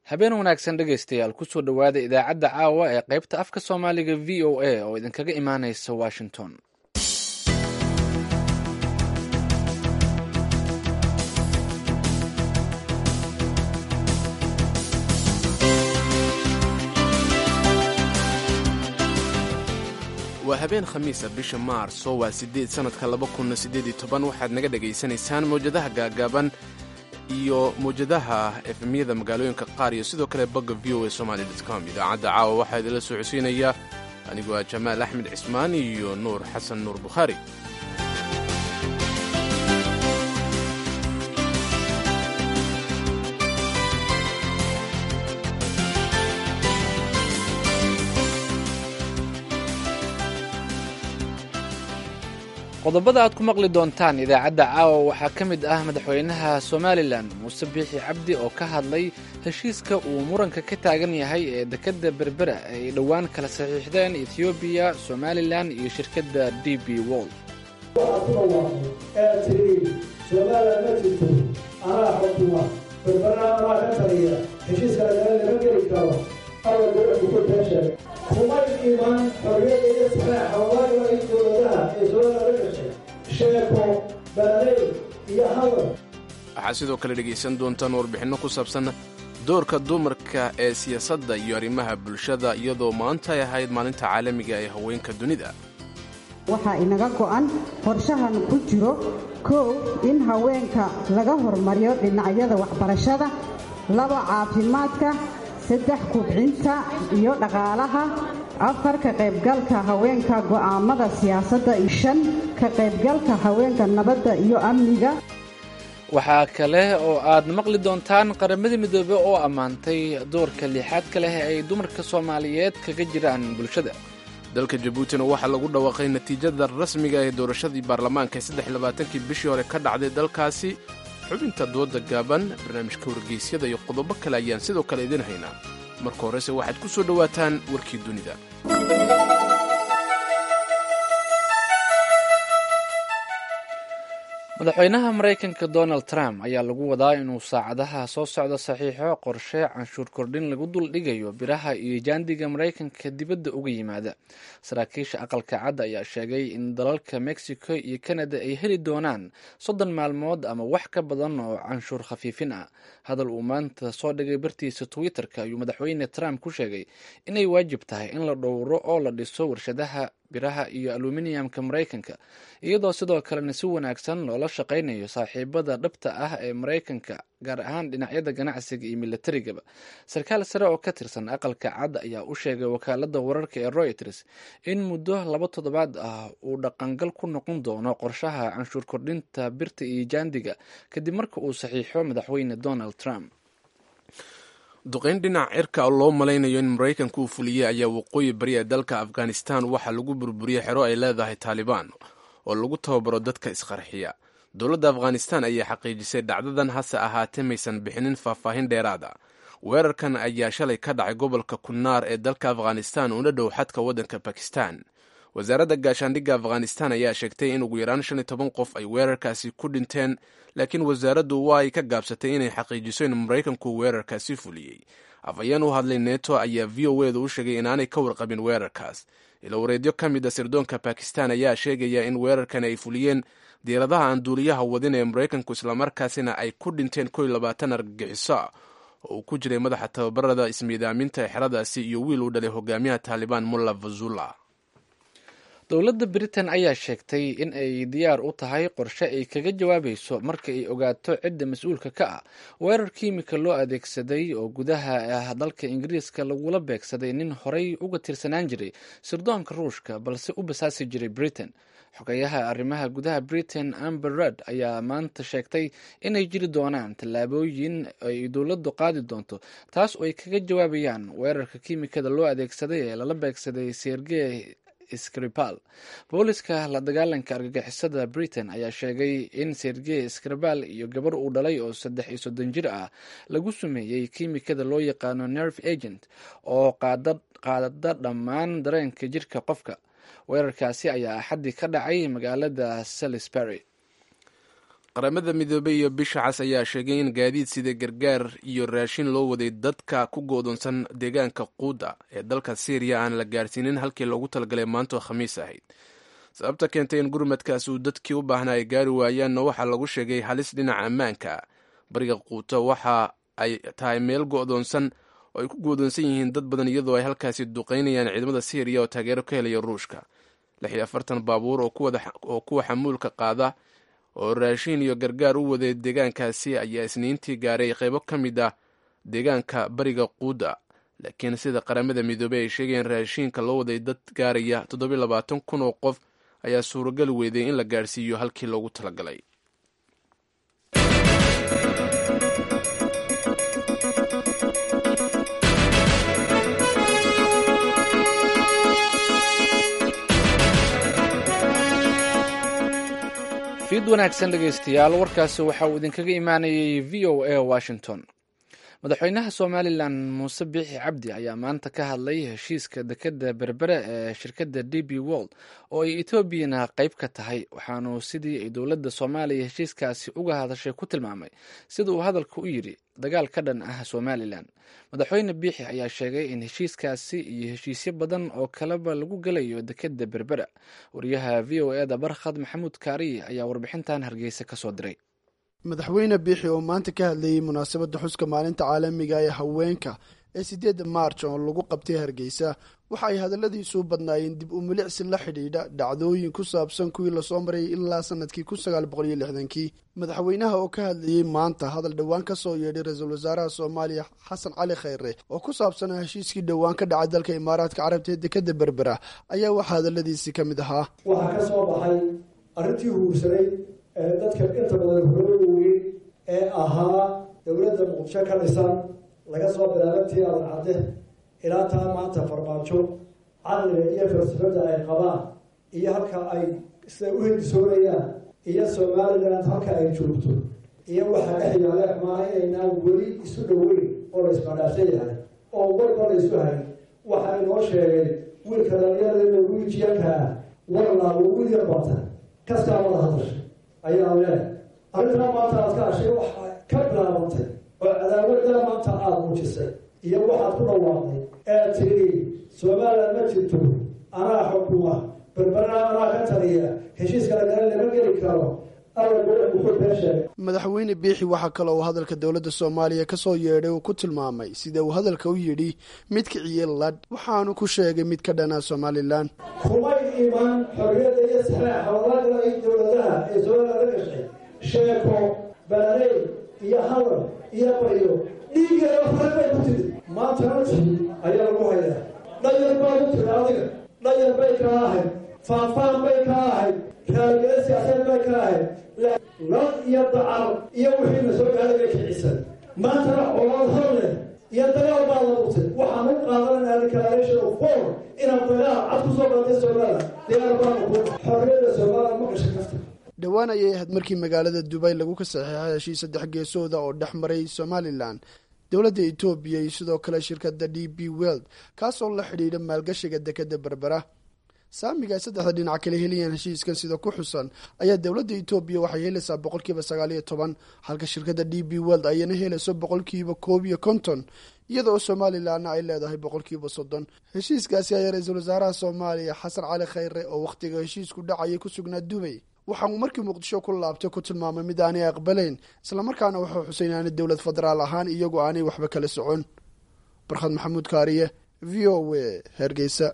habeen wanaagsan dhegaystayaal kusoo dhowaada idaacadda caawa ee qaybta afka soomaaliga v o a oo idinkaga imaanaysa washington waa habeen khamiisa bisha maarso waa sideed sannadka laba kunna siddeed iyo toban waxaad naga dhegaysanaysaan mawjadaha gaagaaban iyo mawjadaha efemyada magaalooyinka qaar iyo sidoo kale bogga v o a somaali com idaacadda caawa waxaa idinla soo codsiinaya anigu waa jamaal axmed cismaan iyo nuur xasan nuur bukhaari qodobada aad ku maqli doontaan idaacadda caawa waxaa ka mid ah madaxweynaha somalilan muuse biixi cabdi oo ka hadlay heshiiska uu muranka ka taagan yahay ee dekedda berbera ay dhowaan kala saxiixdeen etoobiya somalilan iyo shirkadda d b wold ee tiri somalilan ma jirto anaa xukuma berbera anaa ka taliya heshiiska lagala lama geli karo alla dowladku ku teeshay kumay iman xorriyadda iyo saxeexa waayo ay dowladaha ee somalilan la gashay sheeko balaleyn iyo hadal waxaad sidoo kale dhegaysan doontaan warbixinno ku saabsan doorka dumarka ee siyaasadda iyo arrimaha bulshada iyadoo maanta ay ahayd maalinta caalamiga ee haweenka dunida waxaa inaga go'an qorshahan ku jiro kow in haweenka laga hormariyo dhinacyada waxbarashada laba caafimaadka saddex kubcinta iyo dhaqaalaha afar ka qaybgalka haweenka go'aamada siyaasadda iyo shan ka qaybgalka haweenka nabadda iyo amniga waxaa kale oo aad maqli doontaan qaramadii midoobe oo ammaantay doorka liixaadka leh ay dumarka soomaaliyeed kaga jiraan bulshada dalka jabuutina waxaa lagu dhawaaqay natiijada rasmiga ee doorashadii baarlamaanka ee saddex labaatankii bishii hore ka dhacday dalkaasi xubinta dooda gaaban barnaamijka wargeysyada iyo qodobo kale ayaan sidoo kale idin haynaa marka horese waxaad ku soo dhowaataan warkii dunida madaxweynaha maraykanka donald trump ayaa lagu wadaa inuu saacadaha soo socda saxiixo qorshe canshuur kordhin lagu dul dhigayo biraha iyo jaandiga maraykanka dibadda uga yimaada saraakiisha aqalka cad ayaa sheegay in dalalka mexico iyo canada ay heli doonaan soddon maalmood ama wax ka badan oo canshuur khafiifin ah hadal uu maanta soo dhigay bartiisa twitter-ka ayuu madaxweyne trump ku sheegay inay waajib tahay in la dhowro oo la dhiso warshadaha biraha iyo aluminiyamka maraykanka iyadoo sidoo kalena si wanaagsan loola shaqaynayo saaxiibada dhabta ah ee maraykanka gaar ahaan dhinacyada ganacsiga iyo milatarigaba sarkaal sare oo ka tirsan aqalka cad ayaa u sheegay wakaalada wararka ee royters in muddo laba toddobaad ah uu dhaqangal ku noqon doono qorshaha canshuur kordhinta birta iyo jaandiga kadib marka uu saxiixo madaxweyne donald trump duqayn dhinac cirka loo malaynayo in maraykanka uu fuliyey ayaa waqooyi bari ee dalka afghanistan waxaa lagu burburiyey xero ay leedahay taalibaan oo lagu tababaro dadka isqarxiya dowladda afghanistan ayaa xaqiijisay dhacdadan hase ahaatee maysan bixinin faahfaahin dheeraada weerarkan ayaa shalay ka dhacay gobolka kunnaar ee dalka afghanistan una dhow xadka waddanka bakistan wasaaradda gaashaandhigga afghanistan ayaa sheegtay in ugu yaraan shan iyo toban qof ay weerarkaasi ku dhinteen laakiin wasaaraddu waa ay ka gaabsatay inay xaqiijiso in maraykanku weerarkaasi fuliyey afhayeen u hadlay neto ayaa v o edu u sheegay inaanay ka warqabin weerarkaas ilowareedyo ka mid a sirdoonka bakistan ayaa sheegaya in weerarkan ay fuliyeen diiradaha aan duuliyaha wadin ee maraykanku islamarkaasina ay ku dhinteen kow iyo labaatan argagixiso ah oo uu ku jiray madaxa tababarada ismiidaaminta ee xeradaasi iyo wiil uu dhalay hogaamiyaha taalibaan mulla fazula dowladda britain ayaa sheegtay in ay diyaar u tahay qorshe ay kaga jawaabayso marka ay ogaato cidda mas-uulka ka ah weerar kiimika loo adeegsaday oo gudaha ah dalka ingiriiska lagula beegsaday nin horey uga tirsanaan jiray sirdoonka ruushka balse u basaasi jiray britain xogayaha arrimaha gudaha britain amber rudd ayaa maanta sheegtay inay jiri doonaan tallaabooyin ay dowladdu qaadi doonto taas oo ay kaga jawaabayaan weerarka kiimikada loo adeegsaday ee lala beegsaday sergey skripal booliska la dagaalanka argagixisada britain ayaa sheegay in sergey skripal iyo gabar uu dhalay oo saddex iyo soddon jir ah lagu sumeeyey kiimikada loo yaqaano nerve agent oo qaadada dhammaan dareenka jirka qofka weerarkaasi ayaa axaddii ka dhacay magaalada salisbury qaramada midoobey iyo bisha cas ayaa sheegay in gaadiid sida gargaar iyo raashin loo waday dadka ku goodonsan deegaanka quuda ee dalka syriya aan la gaarsiinin halkii loogu talagalay maantoo khamiis ahayd sababta keentay in gurmadkaas uu dadkii u baahnaa ay gaari waayaanna waxaa lagu sheegay halis dhinaca ammaanka bariga quuta waxa ay tahay meel go'doonsan oo ay ku goodonsan yihiin dad badan iyadoo ay halkaasi duqaynayaan ciidamada syriya oo taageero ka helaya ruushka lix iyo afartan baabuur oo kuwa xamuulka qaada oo raashin iyo gargaar u waday deegaankaasi ayaa isniintii gaaray qaybo ka mid ah deegaanka bariga quuda laakiin sida qaramada midoobey ay sheegayeen raashiinka loo waday dad gaaraya toddobiy labaatan kun oo qof ayaa suuragali weyday in la gaarsiiyo halkii loogu talagalay fiid wanaagsan dhegaystayaal warkaasi waxa uu idinkaga imaanayay v o a washington madaxweynaha somalilan muuse biixi cabdi ayaa maanta ka hadlay heshiiska dekeda berbere ee shirkadda d b wold oo ay etoobiyana qayb ka tahay waxaanu sidii ay dowladda soomaaliya heshiiskaasi uga hadashay ku tilmaamay sida uu hadalka u yidhi dagaal ka dhan ah somalilan madaxweyne biixi ayaa sheegay in heshiiskaasi iyo heshiisyo badan oo kaleba lagu gelayo dekeda berbera wariyaha v o eda barkhad maxamuud kaariye ayaa warbixintan hargeysa kasoo diray madaxweyne biixi oo maanta ka hadlayey munaasabadda xuska maalinta caalamiga ee haweenka ee siddeedda maarj oo lagu qabtay hargeysa waxa ay hadalladiisu badnaayeen dib u milicsi la xidhiidha dhacdooyin ku saabsan kuwii lasoo marayay ilaa sanadkii kun sagaal boqol iyo lixdankii madaxweynaha oo ka hadlayey maanta hadal dhowaan ka soo yeedhay ra-iisul wasaaraha soomaaliya xasan cali khayre oo ku saabsanaa heshiiskii dhowaan ka dhacay dalka imaaraadka carabta ee dekadda berbera ayaa waxaa hadalladiisii ka mid ahaa waxaa ka soo baxay arrintii huursanay ee dadka inta badan hurada weyn ee ahaa dowladda muqdisho ka dhisan laga soo bilaabantii adan cadde ilaa taa maanta farmaajo caqliga iyo falsafadda ay qabaan iyo halka ay sida u hindisoonayaan iyo somaliland halka ay joogto iyo waxaa dhex yaale maa inaynaan weli isu dhoweyn oo la ismadhaafsan yahay oo warba la isu hayn waxaa inoo sheegay wiilka dhalinyarada norwijiyankaa warlaa ugu yar bata kastaa wada hadashay ayaa leehay arrintaa maanta aad ka hashay waxaa ka bilaabantay oo cadaawaddaa maanta aada muujisay iyo waxaad ku dhawaaqday ee tiri somalilan ma jirto anaa xukuma berberna anaa ka taliya heshiiska lagala lama geli karo madaxweyne biixi waxaa kale uu hadalka dowladda soomaaliya ka soo yeedhay uu ku tilmaamay sida uu hadalka u yidhi mid kiciye ladh waxaanu ku sheegay mid ka dhanaa somalilan kumay iman xorriyadda iyo saxeexa walaagla ay dowladaha ee somalilan la gashay sheeko balaaley iyo hadal iyo baryo dhiigeeda fare bay ku tiri maantana tii ayaa lagu hayaa dhayar baad u tiri adiga dhayar bay ka ahayd faanfaan bay ka ahayd raaligelin siyaasadeed bay ka ahayd lad iyo dacar iyo wixiina soo gaaday bay kicisan maantana colaad hor leh iyo dagaal baad abuurtay waxaan u qaadanayna declaration of war inaad dagaal cad ku soo qaatay somaliland diyaar baanu ku xorriyadda somaliland ma gashay kafta dhowaan ayay ahayd markii magaalada dubay lagu ka saxeexay heshiis saddex geesooda oo dhex maray somalilan dowladda etoobiya iyo sidoo kale shirkadda d b weld kaasoo la xidhiidha maalgashiga dekadda berbera saamiga ay saddexda dhinac kala helayaan heshiiskan sida ku xusan ayaa dowladda etoobiya waxay helaysaa boqolkiiba sagaal iyo toban halka shirkadda d b weld ayana helayso boqolkiiba koob iyo konton iyada oo somalilanna ay leedahay boqolkiiba soddon heshiiskaasi ayaa ra-iisul wasaaraha soomaaliya xasan cali khayre oo wakhtiga heshiisku dhacayay ku sugnaa dubay waxa uu markii muqdisho ku laabtay ku tilmaamay mid aanay aqbalayn islamarkaana wuxuu xusay inaanay dowlad federaal ahaan iyagu aanay waxba kala socon barkhad maxamuud kaariye v o w hargeysa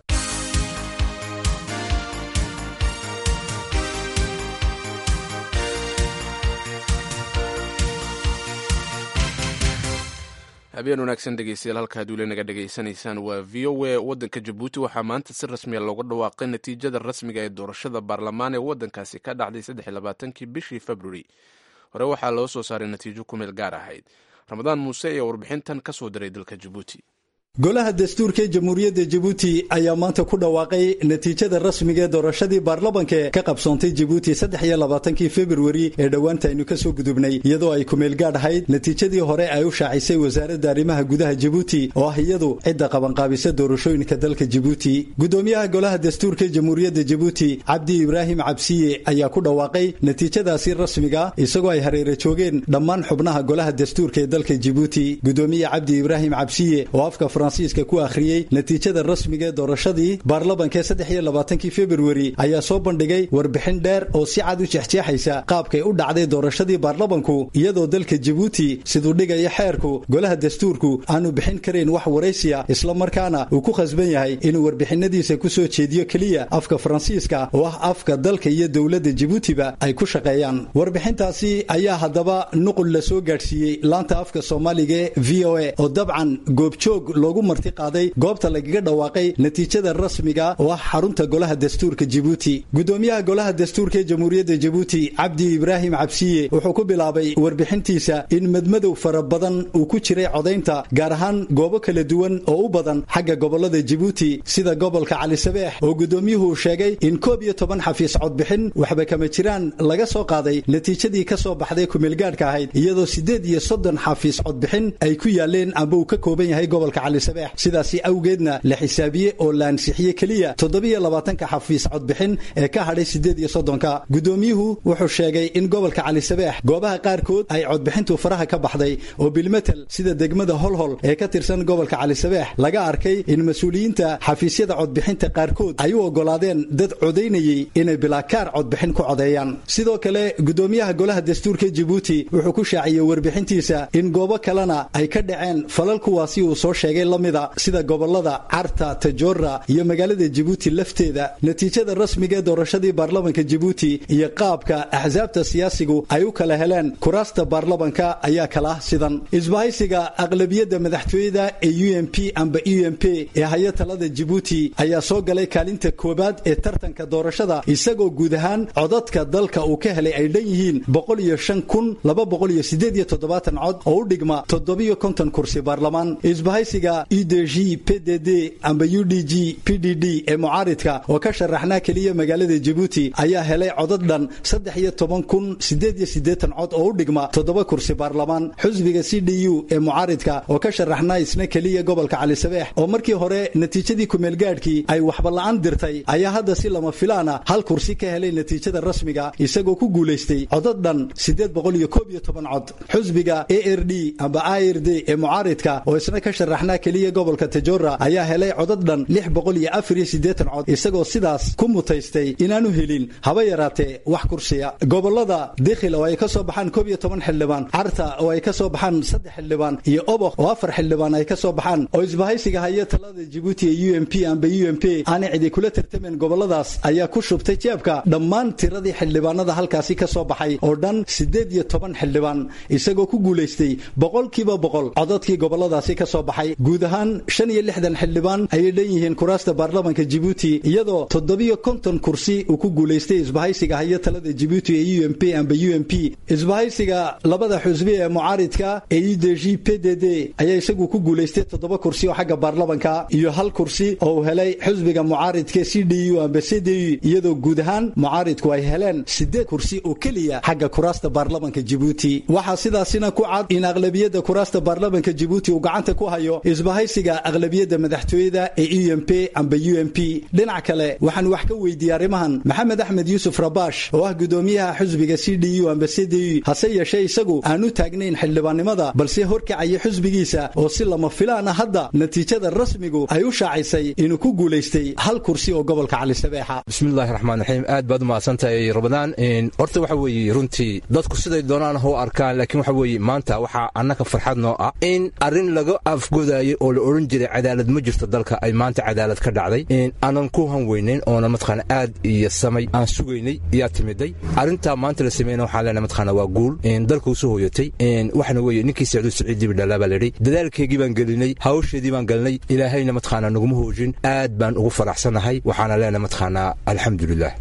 habeen wanaagsan dhegeystayaal halkaad weli naga dhegaysanaysaan waa v o a waddanka jabuuti waxaa maanta si rasmiya looga dhawaaqay natiijada rasmiga ee doorashada baarlamaan ee waddankaasi ka dhacday saddex iyo labaatankii bishii februari hore waxaa loo soo saaray natiijo ku meel gaar ahayd ramadaan muuse ayaa warbixintan ka soo diray dalka jabuuti golaha dastuurka ee jamhuuriyadda jabuuti ayaa maanta ku dhawaaqay natiijada rasmiga ee doorashadii baarlamanka ka qabsoontay jabuuti saddex iyo labaatankii februari ee dhowaanta aynu ka soo gudubnay iyadoo ay kumeelgaadh ahayd natiijadii hore ay u shaacisay wasaaradda arrimaha gudaha jabuuti oo ah iyadu cidda qabanqaabisa doorashooyinka dalka jabuuti gudoomiyaha golaha dastuurka ee jamhuuriyadda jabuuti cabdi ibraahim cabsiye ayaa ku dhawaaqay natiijadaasi rasmiga isagoo ay hareera joogeen dhammaan xubnaha golaha dastuurka ee dalka jabuuti gudoomiye cabdi ibraahim cabsiye oo afka faransiiska ku akhriyey natiijada rasmiga ee doorashadii baarlamanka ee saddex iyo labaatankii februari ayaa soo bandhigay warbixin dheer oo si cad u jeexjeexaysa qaabkay u dhacday doorashadii baarlamanku iyadoo dalka jabuuti siduu dhigaya xeerku golaha dastuurku aanu bixin karayn wax waraysiya islamarkaana uu ku khasban yahay inuu warbixinadiisa ku soo jeediyo keliya afka faransiiska oo ah afka dalka iyo dowladda jabuutiba ay ku shaqeeyaan warbixintaasi ayaa haddaba nuqul la soo gaadhsiiyey laanta afka soomaaliga ee v o a oo dabcan goobjoog loogu marti qaaday goobta lagaga dhawaaqay natiijada rasmiga oo ah xarunta golaha dastuurka jabuuti gudoomiyaha golaha dastuurka ee jamhuuriyadda jabuuti cabdi ibraahim cabsiye wuxuu ku bilaabay warbixintiisa in madmadow fara badan uu ku jiray codaynta gaar ahaan goobo kala duwan oo u badan xagga gobolada jabuuti sida gobolka cali sabeex oo gudoomiyuhu uu sheegay in koob iyo toban xafiis codbixin waxba kama jiraan laga soo qaaday natiijadii ka soo baxday kumeelgaadhka ahayd iyadoo siddeed iyo soddon xafiis codbixin ay ku yaaleen amba uu ka kooban yahay gobolka cali sabeex sidaasi awgeedna la xisaabiye oo la ansixiyey keliya toddobiyo labaatanka xafiis codbixin ee ka hadhay siddeed iyo soddonka gudoomiyuhu wuxuu sheegay in gobolka cali sabeex goobaha qaarkood ay codbixintu faraha ka baxday oo bilmetel sida degmada holhol ee ka tirsan gobolka cali sabeex laga arkay in mas-uuliyiinta xafiisyada codbixinta qaarkood ay u oggolaadeen dad codaynayey inay bilaakaar codbixin ku codeeyaan sidoo kale gudoomiyaha golaha dastuurka jabuuti wuxuu ku shaaciyey warbixintiisa in goobo kalena ay ka dhaceen falal kuwaasi uu soo sheegay lamida sida gobolada carta tajoora iyo magaalada jabuuti lafteeda natiijada rasmiga ee doorashadii baarlamanka jabuuti iyo qaabka axsaabta siyaasigu ay u kala heleen kuraasta baarlamanka ayaa kala ah sidan isbahaysiga aqlabiyadda madaxtooyada ee u m p amba u m p ee haya talada jabuuti ayaa soo galay kaalinta koowaad ee tartanka doorashada isagoo guud ahaan codadka dalka uu ka helay ay dhan yihiin boqol iyo shan kun laba boqol iyo sideed iyo toddobaatan cod oo u dhigma toddobiyo konton kursi baarlamaan isbahaysiga u d g p d d amba u d g p d d ee mucaaridka oo ka sharaxnaa keliya magaalada jabuuti ayaa helay codad dhan saddex iyo toban kun sideed iyo siddeetan cod oo u dhigma toddoba kursi baarlamaan xusbiga c d u ee mucaaridka oo ka sharaxnaa isna keliya gobolka cali sabeex oo markii hore natiijadii kumeelgaadhkii ay waxba la'aan dirtay ayaa hadda si lama filaana hal kursi ka helay natiijada rasmiga isagoo ku guulaystay codad dhan siddeed boqol iyo koob iyo toban cod xusbiga a r d amba i r d ee mucaaridka oo isna ka sharaxnaa keliya gobolka tajora ayaa helay codad dhan lix boqol iyo afar iyo siddeetan cod isagoo sidaas ku mutaystay inaanu helin haba yaraatee wax kursiya gobolada dikhil oo ay ka soo baxaan koob iyo toban xildhibaan carta oo ay ka soo baxaan saddex xildhibaan iyo oboq oo afar xildhibaan ay ka soo baxaan oo isbahaysiga haya talada jabuuti ee u m p amba u m p aanay cidi kula tartameen goboladaas ayaa ku shubtay jeebka dhammaan tiradii xildhibaanada halkaasi ka soo baxay oo dhan siddeed iyo toban xildhibaan isagoo ku guulaystay boqolkiiba boqol codadkii goboladaasi ka soo baxay guud ahaan shan iyo lixdan xildhibaan ayay dhan yihiin kuraasta baarlamanka jabuuti iyadoo toddobiyo konton kursi uu ku guulaystay isbahaysiga haya talada jabuuti ee u m p amba u m p isbahaysiga labada xusbi ee mucaaridka ee u d g p d d ayaa isagu ku guulaystay toddoba kursi oo xagga baarlamanka iyo hal kursi oo uu helay xusbiga mucaaridka c d u amba c d u iyadoo guud ahaan mucaaridku ay heleen siddeed kursi oo keliya xagga kuraasta baarlamanka jabuuti waxaa sidaasina ku cad in aqlabiyadda kuraasta baarlamanka jabuuti uu gacanta ku hayo isbahaysiga aqlabiyadda madaxtooyada ee u m p amba u m p dhinac kale waxaan wax ka weydiiyey arrimahan maxamed axmed yuusuf rabash oo ah gudoomiyaha xusbiga c d u amba c d u hase yeeshee isagu aan u taagnayn xildhibaannimada balse horkacaya xusbigiisa oo si lama filaana hadda natiijada rasmigu ay u shaacisay inuu ku guulaystay hal kursi oo gobolka cali sabeexa bismillahi raxmaan raxiim aad baad u mahadsantahay rabadaan horta waxa weeye runtii dadku siday doonaan ha u arkaan laakiin waxa weeye maanta waxaa annaka farxad noo ah in arrin laga afgodaayay oo la odhan jiray cadaalad ma jirto dalka ay maanta cadaalad ka dhacday aanan ku hanweynayn oona mataqaana aad iyo samay aan sugaynay yaa timiday arrintaa maanta la sameeyna waxaan leenahay mataqaana waa guul dalka u soo hooyatay waxna weeye ninkii sacduud saciid dibi dhalaa baa layidhi dadaalkeygii baan gelinay hawsheedii baan gelinay ilaahayna mataqaana naguma hoojin aad baan ugu faraxsanahay waxaana leenahay mataqaana alxamdulilah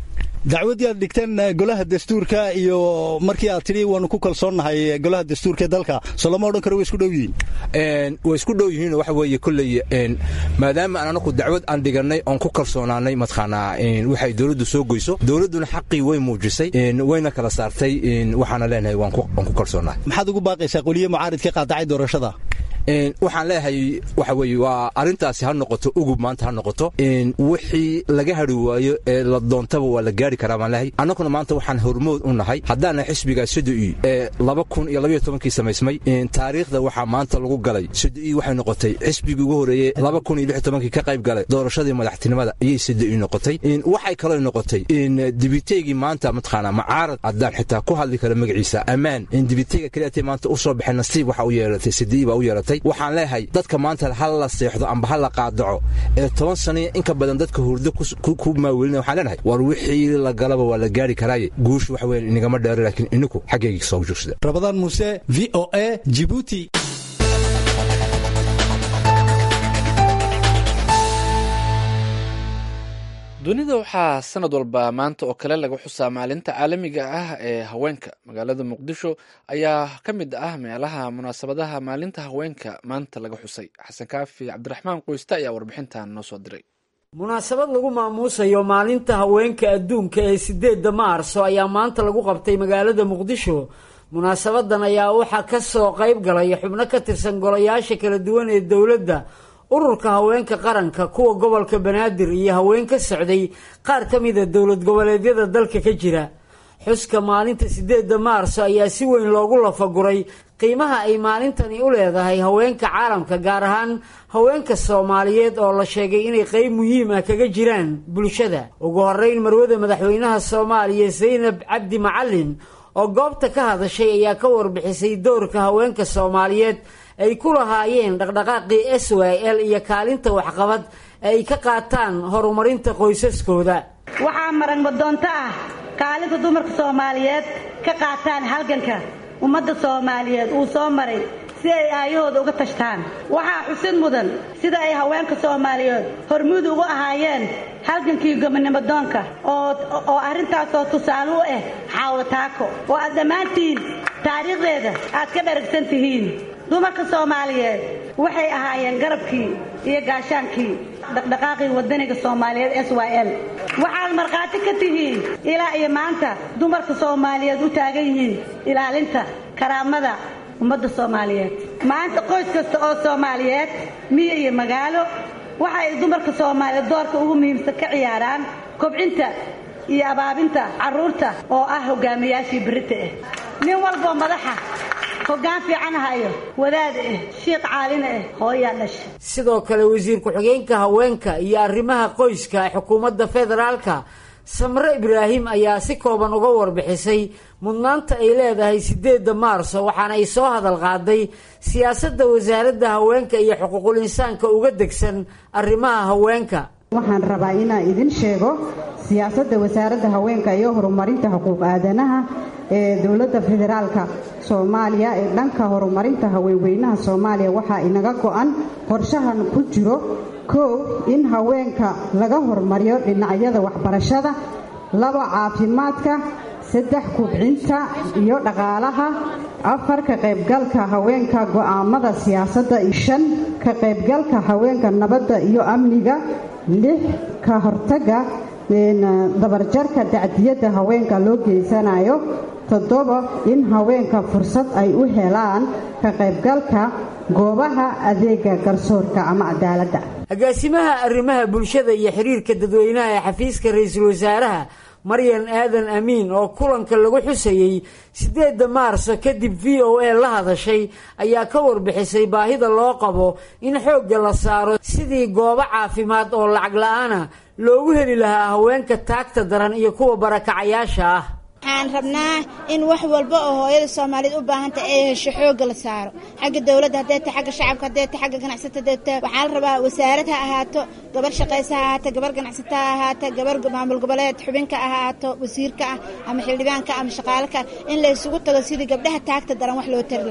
dacwaddii aad dhigteen golaha dastuurka iyo markii aad tidhi waanu ku kalsoonnahay golaha dastuurka ee dalka soo lama odhan karo way isku dhow yihiin way isku dhow yihiin waxa weeye kolley maadaama aan anaku dacwad aan dhigannay oon ku kalsoonaanay mataqaanaa waxay dowladdu soo goyso dowladduna xaqii way muujisay wayna kala saartay waxaana leenahay waan ku kalsoonahay maxaad ugu baaqaysaa qoliye mucaaridka qaadacay doorashada waxaan leeyahay waxa weeye waa arrintaasi ha noqoto ugub maanta ha noqoto wixii laga hadhi waayo ee la doontaba waa la gaari karaa baan leeyahay annaguna maanta waxaan hormood u nahay haddaana xisbiga sodoi ee laba kun iyo labaiyo tobankii samaysmay taariikhda waxaa maanta lagu galay sodoi waxay noqotay xisbigii ugu horreeyey laba kun iyo lix tobankii ka qayb galay doorashadii madaxtinimada ayay sodoi noqotay waxay kaloo noqotay dibiteygii maanta mataqaanaa macaarad haddaan xitaa ku hadli kara magaciisa ammaan dibiteyga keliatay maanta u soo baxay nasiib waxa u yeelatay sodoi baa u yeelatay waxaan leeyahay dadka maanta ha la seexdo amba ha la qaadaco ee toban saniya inka badan dadka hurdo ku maawelinaya waxaan leenahay war wixii la galaba waa la gaari karaaye guushu waxa weeye inagama dheero laakiin ininku xaggayga soo joogsada rabadaan muuse v o a jibuuti dunida waxaa sanad walba maanta oo kale laga xusaa maalinta caalamiga ah ee haweenka magaalada muqdisho ayaa ka mid ah meelaha munaasabadaha maalinta haweenka maanta laga xusay xasan kaafi cabdiraxmaan qoyste ayaa warbixintan noo soo diray munaasabad lagu maamuusayo maalinta haweenka adduunka ee sideedda maarso ayaa maanta lagu qabtay magaalada muqdisho munaasabadan ayaa waxaa ka soo qayb galay xubno ka tirsan golayaasha kala duwan ee dowladda ururka haweenka qaranka kuwa gobolka banaadir iyo haween ka socday qaar ka mida dowlad goboleedyada dalka ka jira xuska maalinta sideedda maarso ayaa si weyn loogu lafaguray qiimaha ay maalintani u leedahay haweenka caalamka gaar ahaan haweenka soomaaliyeed oo la sheegay inay qeyb muhiim ah kaga jiraan bulshada ugu horeyn marwada madaxweynaha soomaaliya zaynab cabdi macalin oo goobta ka hadashay ayaa ka warbixisay doorka haweenka soomaaliyeed ay ku lahaayeen dhaqdhaqaaqii s y l iyo kaalinta waxqabad ay ka qaataan horumarinta qoysaskooda waxaa maran wadoonto ah kaalinta dumarka soomaaliyeed ka qaataan halganka ummadda soomaaliyeed uu soo maray si ay aayahooda uga tashtaan waxaa xusid mudan sida ay haweenka soomaaliyeed hormuud ugu ahaayeen halgankii gobonimo doonka oo arrintaasoo tusaale u ah xaawataako oo aad dhammaantiin taariikhdeeda aad ka dharagsan tihiin dumarka soomaaliyeed waxay ahaayeen garabkii iyo gaashaankii dhaqdhaqaaqii wadaniga soomaaliyeed s y l waxaad markhaati ka tihiin ilaa iyo maanta dumarka soomaaliyeed u taagan yihiin ilaalinta karaamada ummadda soomaaliyeed maanta qoys kasta oo soomaaliyeed miyo iyo magaalo waxa ay dumarka soomaaliyeed doorka ugu muhiimsan ka ciyaaraan kobcinta iyo abaabinta carruurta oo ah hogaamiyaashii berita ah nin walboo madaxa hoggaan fiican hayo wadaad ah shiiq caalina ah hooyaa dhasha sidoo kale wasiir ku-xigeenka haweenka iyo arrimaha qoyska ee xukuumadda federaalka samre ibraahim ayaa si kooban uga warbixisay mudnaanta ay leedahay sideedda maarso waxaana ay soo hadal qaaday siyaasadda wasaaradda haweenka iyo xuquuqul insaanka uga degsan arrimaha haweenka waxaan rabaa inaan idin sheego siyaasadda wasaaradda haweenka iyo horumarinta xuquuq aadanaha ee dowladda federaalka soomaaliya ee dhanka horumarinta haweenweynaha soomaaliya waxaa inaga go-an qorshahan ku jiro kow in haweenka laga hormariyo dhinacyada waxbarashada laba caafimaadka saddex kubcinta iyo dhaqaalaha afar ka qaybgalka haweenka go'aamada siyaasadda shan ka qaybgalka haweenka nabadda iyo amniga lix ka hortaga dabarjarka dacdiyadda haweenka loo geysanayo toddoba in haweenka fursad ay u helaan ka qaybgalka goobaha adeega garsoorka ama cadaaladda agaasimaha arrimaha bulshada iyo xiriirka dadweynaha ee xafiiska ra-iisul wasaaraha maryan aadan amiin oo kulanka lagu xusayey siddeedda maarso kadib v o a la hadashay ayaa ka warbixisay baahida loo qabo in xoogga la saaro sidii goobo caafimaad oo lacag la-aana loogu heli lahaa haweenka taagta daran iyo kuwa barakacayaasha ah waxaan rabnaa in wax walba oo hooyada soomaaliyeed u baahantah ay hesho xoogga la saaro xagga dowladda hadday ta xagga shacabka hadday ta xagga ganacsata hadayta waxaa la rabaa wasaarad ha ahaato gabar shaqaysa ha ahaato gabar ganacsata ha ahaato gabar maamul goboleed xubinka ha ahaato wasiirka ah ama xildhibaanka ama shaqaalaka in la isugu tago sidii gabdhaha taagta daran wax loo tari lahaa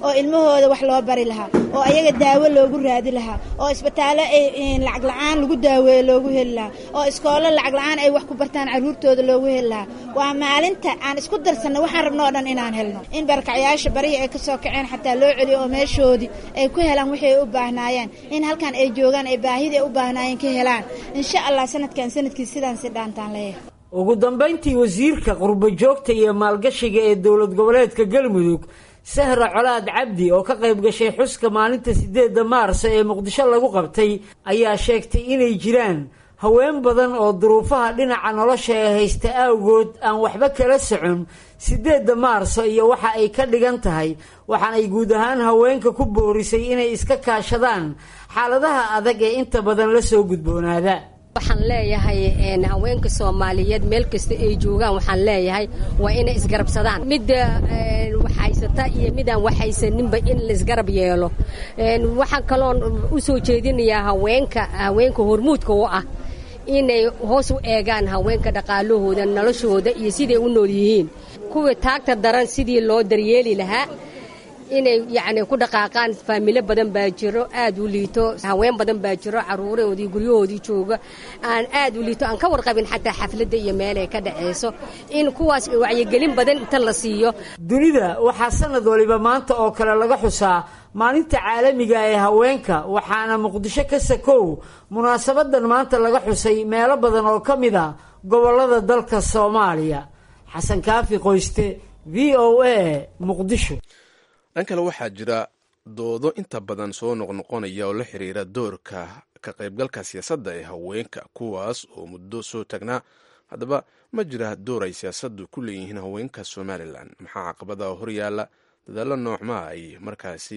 oo ilmahooda wax loo bari lahaa oo ayaga daawo loogu raadi lahaa oo isbitaallo lacag la-aan lagu daaweeyo loogu heli lahaa oo iskoollo lacag la-aan ay wax ku bartaan carruurtooda loogu heli lahaa waa maalinta aan isku darsanno waxaan rabno oo dhan inaan helno in barakacyaasha barihii ay ka soo kaceen xataa loo celiyo oo meeshoodii ay ku helaan wixii ay u baahnaayeen in halkan ay joogaan ay baahidii ay u baahnaayeen ka helaan insha allah sanadkan sanadkii sidaan si dhaantaan leeyahay ugu dambayntii wasiirka qurbo joogta iyo maalgashiga ee dowlad goboleedka galmudug sahra colaad cabdi oo ka qayb gashay xuska maalinta sideedda maarso ee muqdisho lagu qabtay ayaa sheegtay inay jiraan haween badan oo duruufaha dhinaca nolosha ee haysta awgood aan waxba kala socon sideedda maarso iyo waxa ay ka dhigan tahay waxaanay guud ahaan haweenka ku boorisay inay iska kaashadaan xaaladaha adag ee inta badan la soo gudboonaada waxaan leeyahay haweenka soomaaliyeed meel kasta ay joogaan waxaan leeyahay waa inay isgarabsadaan midda waxhaysata iyo midaan waxhaysaninba in laisgarab yeelo waxaan kaloon u soo jeedinayaa haweenka haweenka hormuudka u ah inay hoos u eegaan haweenka dhaqaalahooda noloshooda iyo siday u nool yihiin kuwii taagta daran sidii loo daryeeli lahaa inay yacni ku dhaqaaqaan faamilo badan baa jiro aad u liito haween badan baa jiro caruurahoodii guryahoodii jooga aan aad u liito aan ka warqabin xataa xafladda iyo meel ay ka dhacayso in kuwaas wacyigelin badan inta la siiyo dunida waxaa sanad waliba maanta oo kale laga xusaa maalinta caalamiga ee haweenka waxaana muqdisho ka sakow munaasabadan maanta laga xusay meelo badan oo ka mid a gobollada dalka soomaaliya xasan kaafi qoyste v o a muqdisho dhan kale waxaa jira doodo inta badan soo noqnoqonaya oo la xiriira doorka ka qaybgalka siyaasadda ee haweenka kuwaas oo muddo soo tagnaa haddaba ma jira door ay siyaasaddu ku leeyihiin haweenka somalilan maxaa caqabada horyaala dadaallo noocmaa ay markaasi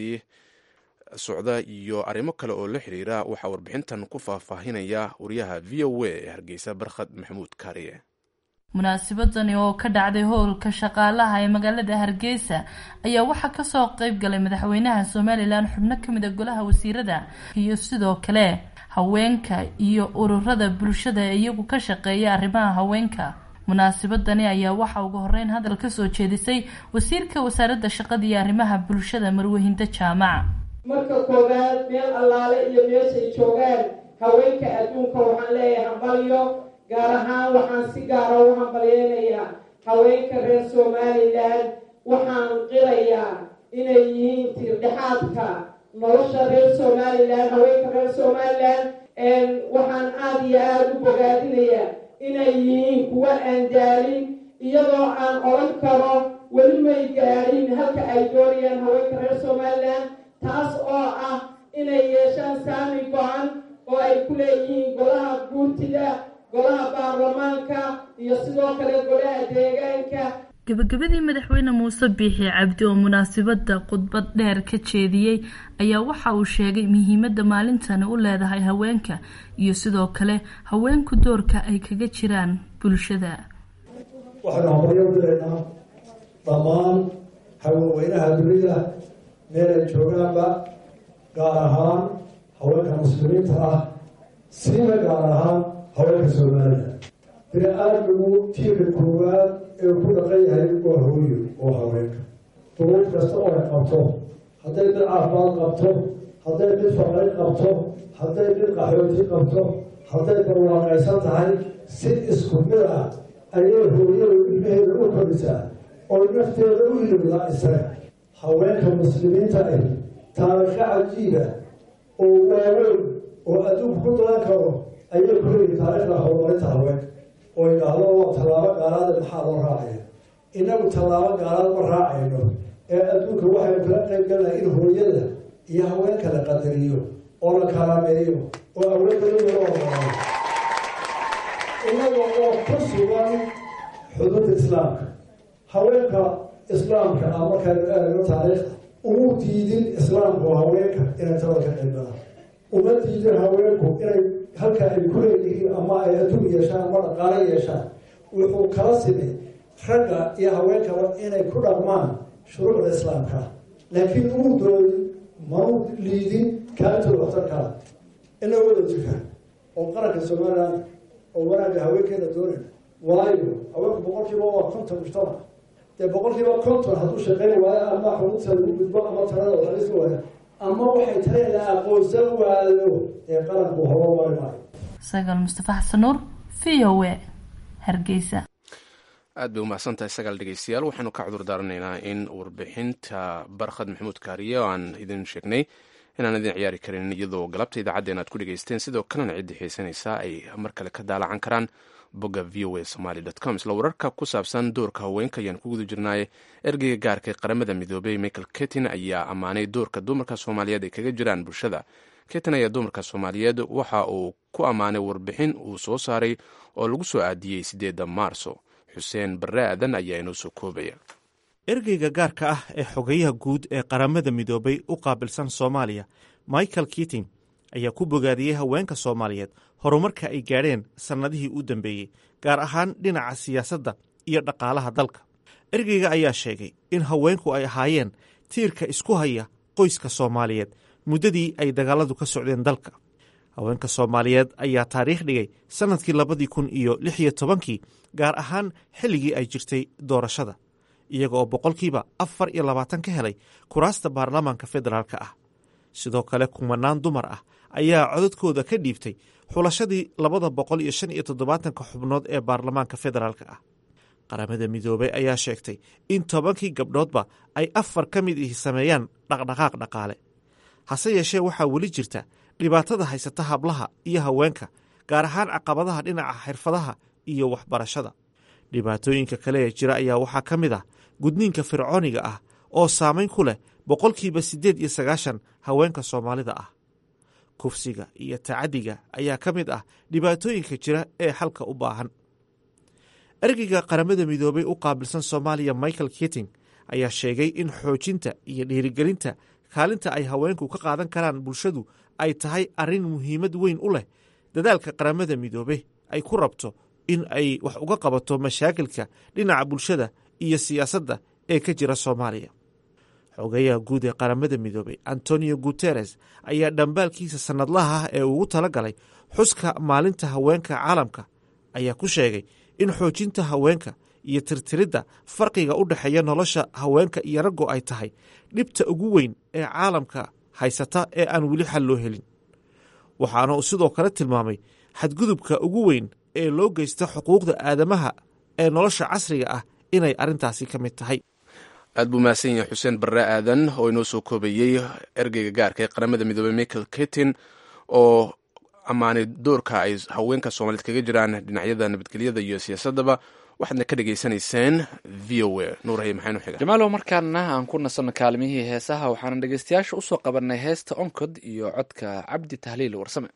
socda iyo arrimo kale oo la xiriira waxaa warbixintan ku faahfaahinaya wariyaha v o a ee hargeysa barkhad maxamuud kaariye munaasabadani oo ka dhacday howlka shaqaalaha ee magaalada hargeysa ayaa waxaa kasoo qeyb galay madaxweynaha somalilan xubno kamid a golaha wasiirada iyo sidoo kale haweenka iyo ururada bulshada ee iyagu ka shaqeeya arrimaha haweenka munaasabadani ayaa waxaa ugu horeyn hadal kasoo jeedisay wasiirka wasaaradda shaqada iyo arrimaha bulshada marwehinda jaamac marka koowaad meel allaale iyo meeshay joogaan haweenka adduunka waxaan leeyahay hambalyo gaar ahaan waxaan si gaara u hambalyeynayaa haweenka reer somalilan waxaan qilayaa inay yihiin tiirdhexaadka nolosha reer somalilan haweenka reer somalilan waxaan aada iyo aada u bogaadinayaa inay yihiin kuwa aan daalin iyadoo aan odhan karo weli may gaadhin halka ay doonayaan haweenka reer somalilan taas oo ah inay yeeshaan saami go-an oo ay ku leeyihiin golaha guurtida golaha baarlamaanka iyo sidoo kale golaha deegaanka gabagabadii madaxweyne muuse biixi cabdi oo munaasabadda khudbad dheer ka jeediyey ayaa waxa uu sheegay muhiimadda maalintani u leedahay haweenka iyo sidoo kale haweenku doorka ay kaga jiraan bulshada waxaynu hambalyo u diraynaa dhammaan haweenweynaha dunida meel ay joogaanba gaar ahaan haweenka muslimiinta ah siiba gaar ahaan haweenka soomaaliya bini aadmigu tiirka koowaad ee ku dhaqan yahay waa hooyo oo haweenka duruuf kasta oo ay qabto hadday mid caafimaad qabto hadday mid faqri qabto hadday mid qaxooti qabto hadday barwaaqaysan tahay si isku mid ah ayay hooyadu ilmaheeda u korisaa oo nafteeda u ilowdaa isaga haweenka muslimiinta ah taariikho cajiiba oo waaweyn oo adduunku ku dalan karo ayay ku leeyihin taariikhda horumarinta haweenka oo idhaahdo tallaabo gaalaada maxaa loo raacaya inagu tallaabo gaalaad ma raacayno ee adduunka waxaynu kala qayb galnahay in hooyada iyo haweenka la qadariyo oo la kalameeyo oo awoodda loo oolaayo inaga oo ku sugan xuduudda islaamka haweenka islaamka ah markaynu eegno taariikhda umu diidin islaamku haweenka inay talada ka qayb galaan uma diidin haweenku inay halka ay ku leeyihiin ama ay adduun yeeshaan ama dhaqaalo yeeshaan wuxuu kala simay ragga iyo haweenkaba inay ku dhaqmaan shuruucda islaamka laakiin umu doodin manu liidin kaantooda waxtarkaa ina wada jiraan oo qaranka somaliland oo wanaagga haweenkeena doonayna waayo haweenku boqolkiiba waa konton mujtamac dee boqolkiiba konton hadduu shaqayn waayo ama xubinta lagu gudbo ama talada waxalisi waayo ama waxay tahay la aqoonsan waayo ee qaranku horo mari maayo sagaal mustafa xasan nuur v o a hargeysa aad bay umahsan tahay sagaal dhegeystayaal waxaanu ka cudur daaranaynaa in warbixinta barkhad maxamuud kaariye oo aan idin sheegnay inaan idin ciyaari karin iyadoo galabta idaacaddeen aad ku dhegeysteen sidoo kalena ciddii xiisanaysaa ay mar kale ka daalacan karaan bogga v o a somaly com isla wararka ku saabsan doorka haweenka ayaan ku guda jirnaaye ergeyga gaarka ee qaramada midoobey michael ketin ayaa ammaanay doorka dumarka soomaaliyeed ay kaga jiraan bulshada ketin ayaa dumarka soomaaliyeed waxa uu ku ammaanay warbixin uu soo saaray oo lagu soo aadiyey sideedda maarso xuseen barre aadan ayaa inoo soo koobaya ergeyga gaarka ah ee xogeyaha guud ee qaramada midoobay u qaabilsan soomaaliya michael kiting ayaa ku bogaadiyey haweenka soomaaliyeed horumarka ay gaadheen sannadihii u dambeeyey gaar ahaan dhinaca siyaasadda iyo dhaqaalaha dalka ergeyga ayaa sheegay in haweenku ay ahaayeen tiirka isku haya qoyska soomaaliyeed muddadii ay dagaaladu ka socdeen dalka haweenka soomaaliyeed ayaa taariikh dhigay sannadkii labadii kun iyo lix iyo tobankii gaar ahaan xilligii ay jirtay doorashada iyaga oo boqolkiiba afar iyo labaatan ka helay kuraasta baarlamaanka federaalka ah sidoo kale kumanaan dumar ah ayaa codadkooda ka dhiibtay xulashadii labada boqol iyo shan iyo toddobaatanka xubnood ee baarlamaanka federaalka ah qaramada midoobey ayaa sheegtay in tobankii gabdhoodba ay afar ka mid ihi sameeyaan dhaqdhaqaaq dhaqaale hase yeeshee waxaa weli jirta dhibaatada haysata hablaha iyo haweenka gaar ahaan caqabadaha dhinaca xirfadaha iyo waxbarashada dhibaatooyinka kale ee jira ayaa waxaa ka mid ah gudniinka fircooniga ah oo saamayn ku leh boqolkiiba siddeed iyo sagaashan haweenka soomaalida ah kufsiga iyo tacaddiga ayaa ka mid ah dhibaatooyinka jira ee xalka u baahan ergeyga qaramada midoobey u qaabilsan soomaaliya michael kiting ayaa sheegay in xoojinta iyo dhiirigelinta kaalinta ay haweenku ka qaadan karaan bulshadu ay tahay arrin muhiimad weyn u leh dadaalka qaramada midoobe ay ku rabto in ay wax uga qabato mashaakilka dhinaca bulshada iyo siyaasadda ee ka jira soomaaliya xogeyaha guud ee qaramada midoobey antonio guteres ayaa dhambaalkiisa sannadlaha ah ee ugu tala galay xuska maalinta haweenka caalamka ayaa ku sheegay in xoojinta haweenka iyo tirtiridda farqiga u dhexeeya nolosha haweenka iyo raggu ay tahay dhibta ugu weyn ee caalamka haysata ee aan weli xal loo helin waxaana uu sidoo kale tilmaamay xadgudubka ugu weyn ee loo geysta xuquuqda aadamaha ee nolosha casriga ah inay arrintaasi ka mid tahay aad buu mahadsan yahay xuseen barre aadan oo inoo soo koobayey ergeyga gaarka ee qaramada midoobey michael ketin oo ammaanay doorka ay haweenka soomaaliyeed kaga jiraan dhinacyada nabadgelyada iyo siyaasadaba waxaadna ka dhegaysanayseen v o a nuurhay maxaynu xiga jamaalow markaana aan ku nasanno kaalmihii heesaha waxaana dhegeystayaasha usoo qabanay heesta onkod iyo codka cabdi tahliil warsame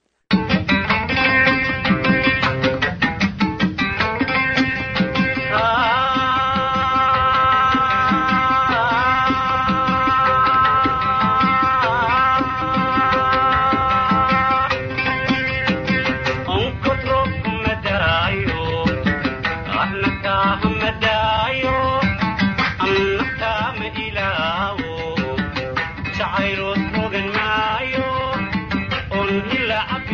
Jacayl rogan maayo on ilaa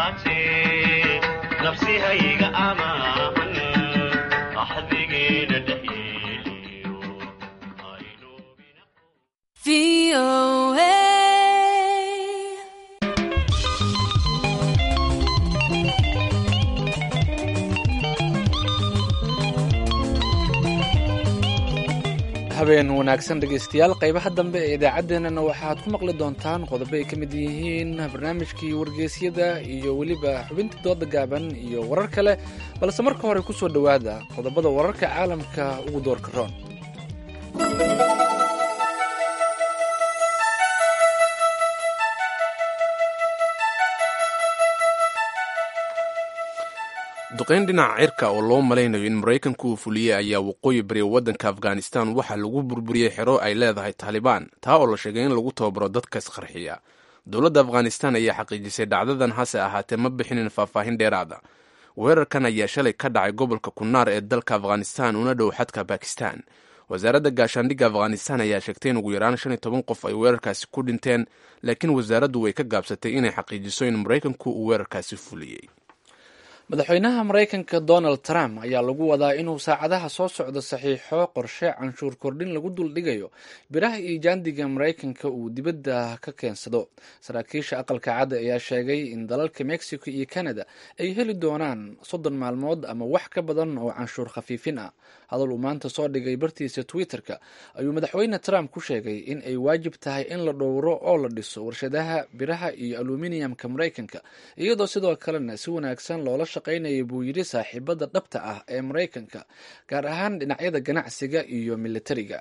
ahaatee nafsihayga amaahan axdigeena dhexyeeliyo habeen wanaagsan dhegaystayaal qaybaha dambe ee idaacaddeenana waxaad ku maqli doontaan qodobo ay ka mid yihiin barnaamijkii wargeysyada iyo weliba xubintii dooda gaaban iyo warar kale balse marka hore ku soo dhowaada qodobada wararka caalamka ugu doorka roon duqayn dhinaca cirka oo loo malaynayo in maraykanku uu fuliyey ayaa waqooyi bari waddanka afghanistan waxaa lagu burburiyey xero ay leedahay taalibaan taa oo la sheegay in lagu tababaro dadka isqarxiya dowladda afghanistan ayaa xaqiijisay dhacdadan hase ahaatee ma bixinin faahfaahin dheeraada weerarkan ayaa shalay ka dhacay gobolka kunaar ee dalka afghanistan una dhow xadka bakistan wasaaradda gaashaandhigga afghanistan ayaa sheegtay in ugu yaraan shan iyo toban qof ay weerarkaasi ku dhinteen laakiin wasaaraddu way ka gaabsatay inay xaqiijiso in maraykanku uu weerarkaasi fuliyey madaxweynaha maraykanka donald trump ayaa lagu wadaa inuu saacadaha soo socdo saxiixo qorshe canshuur kordhin lagu duldhigayo biraha iyo jaandiga maraykanka uu dibadda ka keensado saraakiisha aqalka cadda ayaa sheegay in dalalka mexico iyo canada ay heli doonaan soddon maalmood ama wax ka badan oo canshuur khafiifin ah hadal uu maanta soo dhigay bartiisa twitter-ka ayuu madaxweyne trump ku sheegay in ay waajib tahay in la dhowro oo la dhiso warshadaha biraha iyo aluminiyamka maraykanka iyadoo sidoo kalena si wanaagsan loola shaqaynaya buu yidhi saaxiibada dhabta ah ee maraykanka gaar ahaan dhinacyada ganacsiga iyo militariga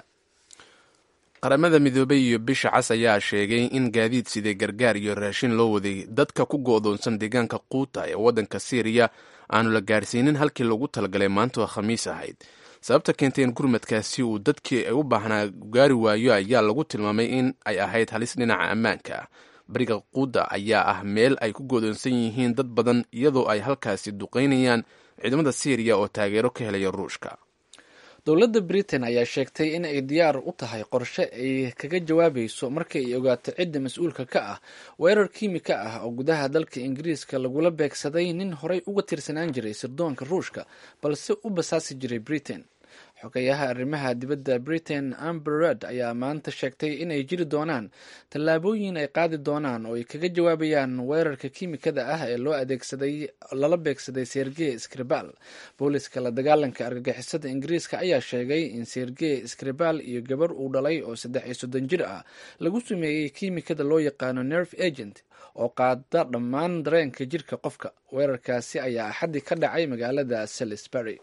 qaramada midoobay iyo bisha cas ayaa sheegay in gaadiid sidee gargaar iyo raashin loo waday dadka ku go'doonsan deegaanka quuta ee waddanka syriya aanu la gaarsiinin halkii lagu talagalay maantoo khamiis ahayd sababta keentay in gurmadkaasi uu dadkii ay u baahnaa gaari waayo ayaa lagu tilmaamay in ay ahayd halis dhinaca ammaanka ah bariga quuda ayaa ah meel ay ku godoonsan yihiin dad badan iyadoo ay halkaasi duqaynayaan ciidamada syriya oo taageero ka helaya ruushka dowladda britain ayaa sheegtay in ay diyaar u tahay qorshe ay kaga jawaabayso marka ay ogaato cidda mas-uulka ka ah weerar kiimika ah oo gudaha dalka ingiriiska lagula beegsaday nin horey uga tirsanaan jiray sirdoonka ruushka balse u basaasi jiray britain xogayaha arrimaha dibadda britain amberred ayaa maanta sheegtay inay jiri doonaan tallaabooyin ay qaadi doonaan oo ay kaga jawaabayaan weerarka kiimikada ah ee loo adeegsaday lala beegsaday sergey skribal booliska la dagaalanka argagixisada ingiriiska ayaa sheegay in sergey skribal iyo gabar uu dhalay oo saddex iyo soddon jir ah lagu sameeyey kiimikada loo yaqaano nerve agent oo qaada dhammaan dareenka jirka qofka weerarkaasi ayaa axaddi ka dhacay magaalada salisbury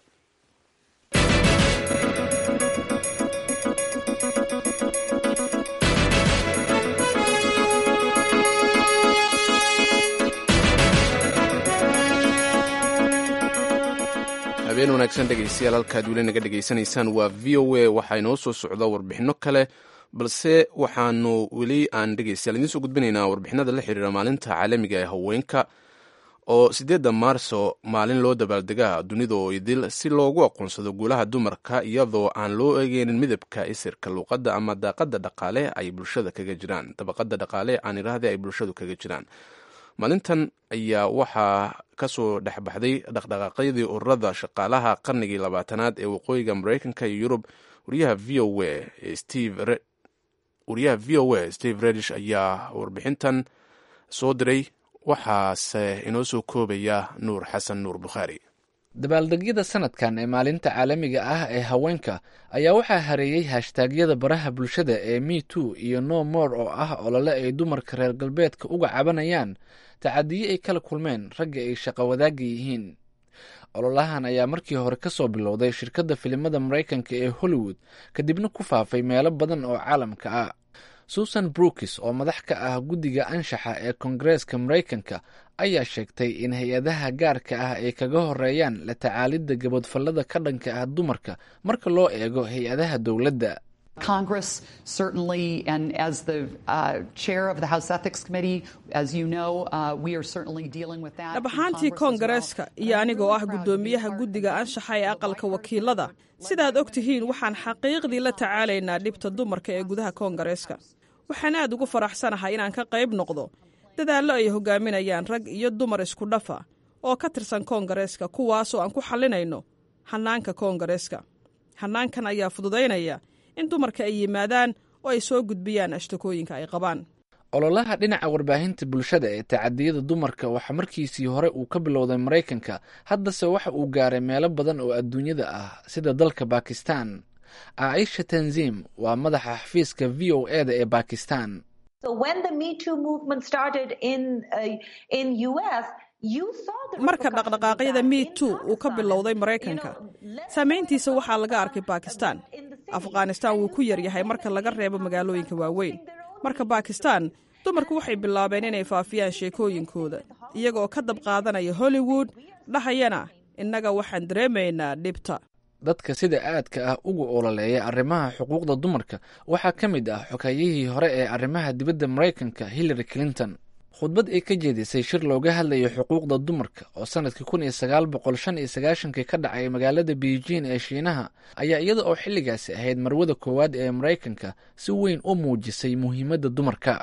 habeen wanaagsan dhegaystayaal halkaad weli naga dhegaysanaysaan waa v o a waxaa inoo soo socda warbixinno kale balse waxaanu weli aan dhegaystayaal idiin soo gudbinaynaa warbixinada la xiriira maalinta caalamiga ee haweenka oo siddeedda maarso maalin loo dabaaldegaa dunida oo idil si loogu aqoonsado guulaha dumarka iyadoo aan loo eegeynin midabka isirka luuqadda ama daaqadda dhaqaale ay bulshada kaga jiraan dabaqadda dhaqaale aan idhaahday ay bulshadu kaga jiraan maalintan ayaa waxaa kasoo dhexbaxday dhaqdhaqaaqyadii ururada shaqaalaha qarnigii labaatanaad ee waqooyiga maraykanka iyo yurub wariyaha v o a steve wariyaha v o a steve redish ayaa warbixintan soo diray waxaase inoo soo koobaya nuur xasan nuur bukhaari dabaaldegyada sanadkan ee maalinta caalamiga ah ee haweenka ayaa waxaa hareeyey hashtaagyada baraha bulshada ee me too iyo no more oo ah olole ay dumarka reer galbeedka uga cabanayaan tacadiye ay kala kulmeen ragga ay shaqo wadaagga yihiin ololahan ayaa markii hore ka soo bilowday shirkadda filimada maraykanka ee hollywood kadibna ku faafay meelo badan oo caalamka ah susan brookis oo madax ka ah guddiga anshaxa ee koongareeska maraykanka ayaa sheegtay in hay-adaha gaarka ah ay kaga horeeyaan la tacaalidda gabadfallada ka dhanka ah dumarka marka loo eego hay-adaha dowladda Congress certainly, and as the uh, chair of the House Ethics Committee, as you know, uh, we are certainly dealing with that. dhab ahaantii koongareeska iyo anigoo ah guddoomiyaha guddiga anshaxa ee aqalka wakiilada sidaad og tihiin waxaan xaqiiqdii la tacaalaynaa dhibta dumarka ee gudaha koongareeska waxaan aad ugu faraxsanahay inaan ka qayb noqdo dadaallo ay hogaaminayaan rag iyo dumar isku dhafa oo ka tirsan koongareeska kuwaasoo aan ku xallinayno hannaanka koongareeska hannaankan ayaa fududaynaya in dumarka ay yimaadaan oo ay soo gudbiyaan ashtakooyinka ay qabaan ololaha dhinaca warbaahinta bulshada ee tacadiyada dumarka waxaa markiisii hore uu ka bilowday maraykanka haddase waxa uu gaaray meelo badan oo adduunyada ah sida dalka bakistan caaisha tanzim waa madaxa xafiiska v o e da ee bakistan marka dhaqdhaqaaqyada me tu uu ka bilowday maraykanka saamayntiisa waxaa laga arkay bakistan afghanistan wuu ku yaryahay marka laga reebo magaalooyinka waaweyn marka bakistan dumarku waxay bilaabeen inay faafiyaan sheekooyinkooda iyagaoo ka dab qaadanaya hollywood dhahayana innaga waxaan dareemaynaa dhibta dadka sida aadka ah uga ololeeya arrimaha xuquuqda dumarka waxaa ka mid ah xogayihii hore ee arrimaha dibadda maraykanka hillary clinton khudbad ay ka jeedisay shir looga hadlayo xuquuqda dumarka oo sanadkii kun iyo sagaal boqol shan iyo sagaashankii ka dhacay magaalada beijing ee shiinaha ayaa iyada oo xilligaasi ahayd marwada koowaad ee maraykanka si weyn u muujisay muhiimadda dumarka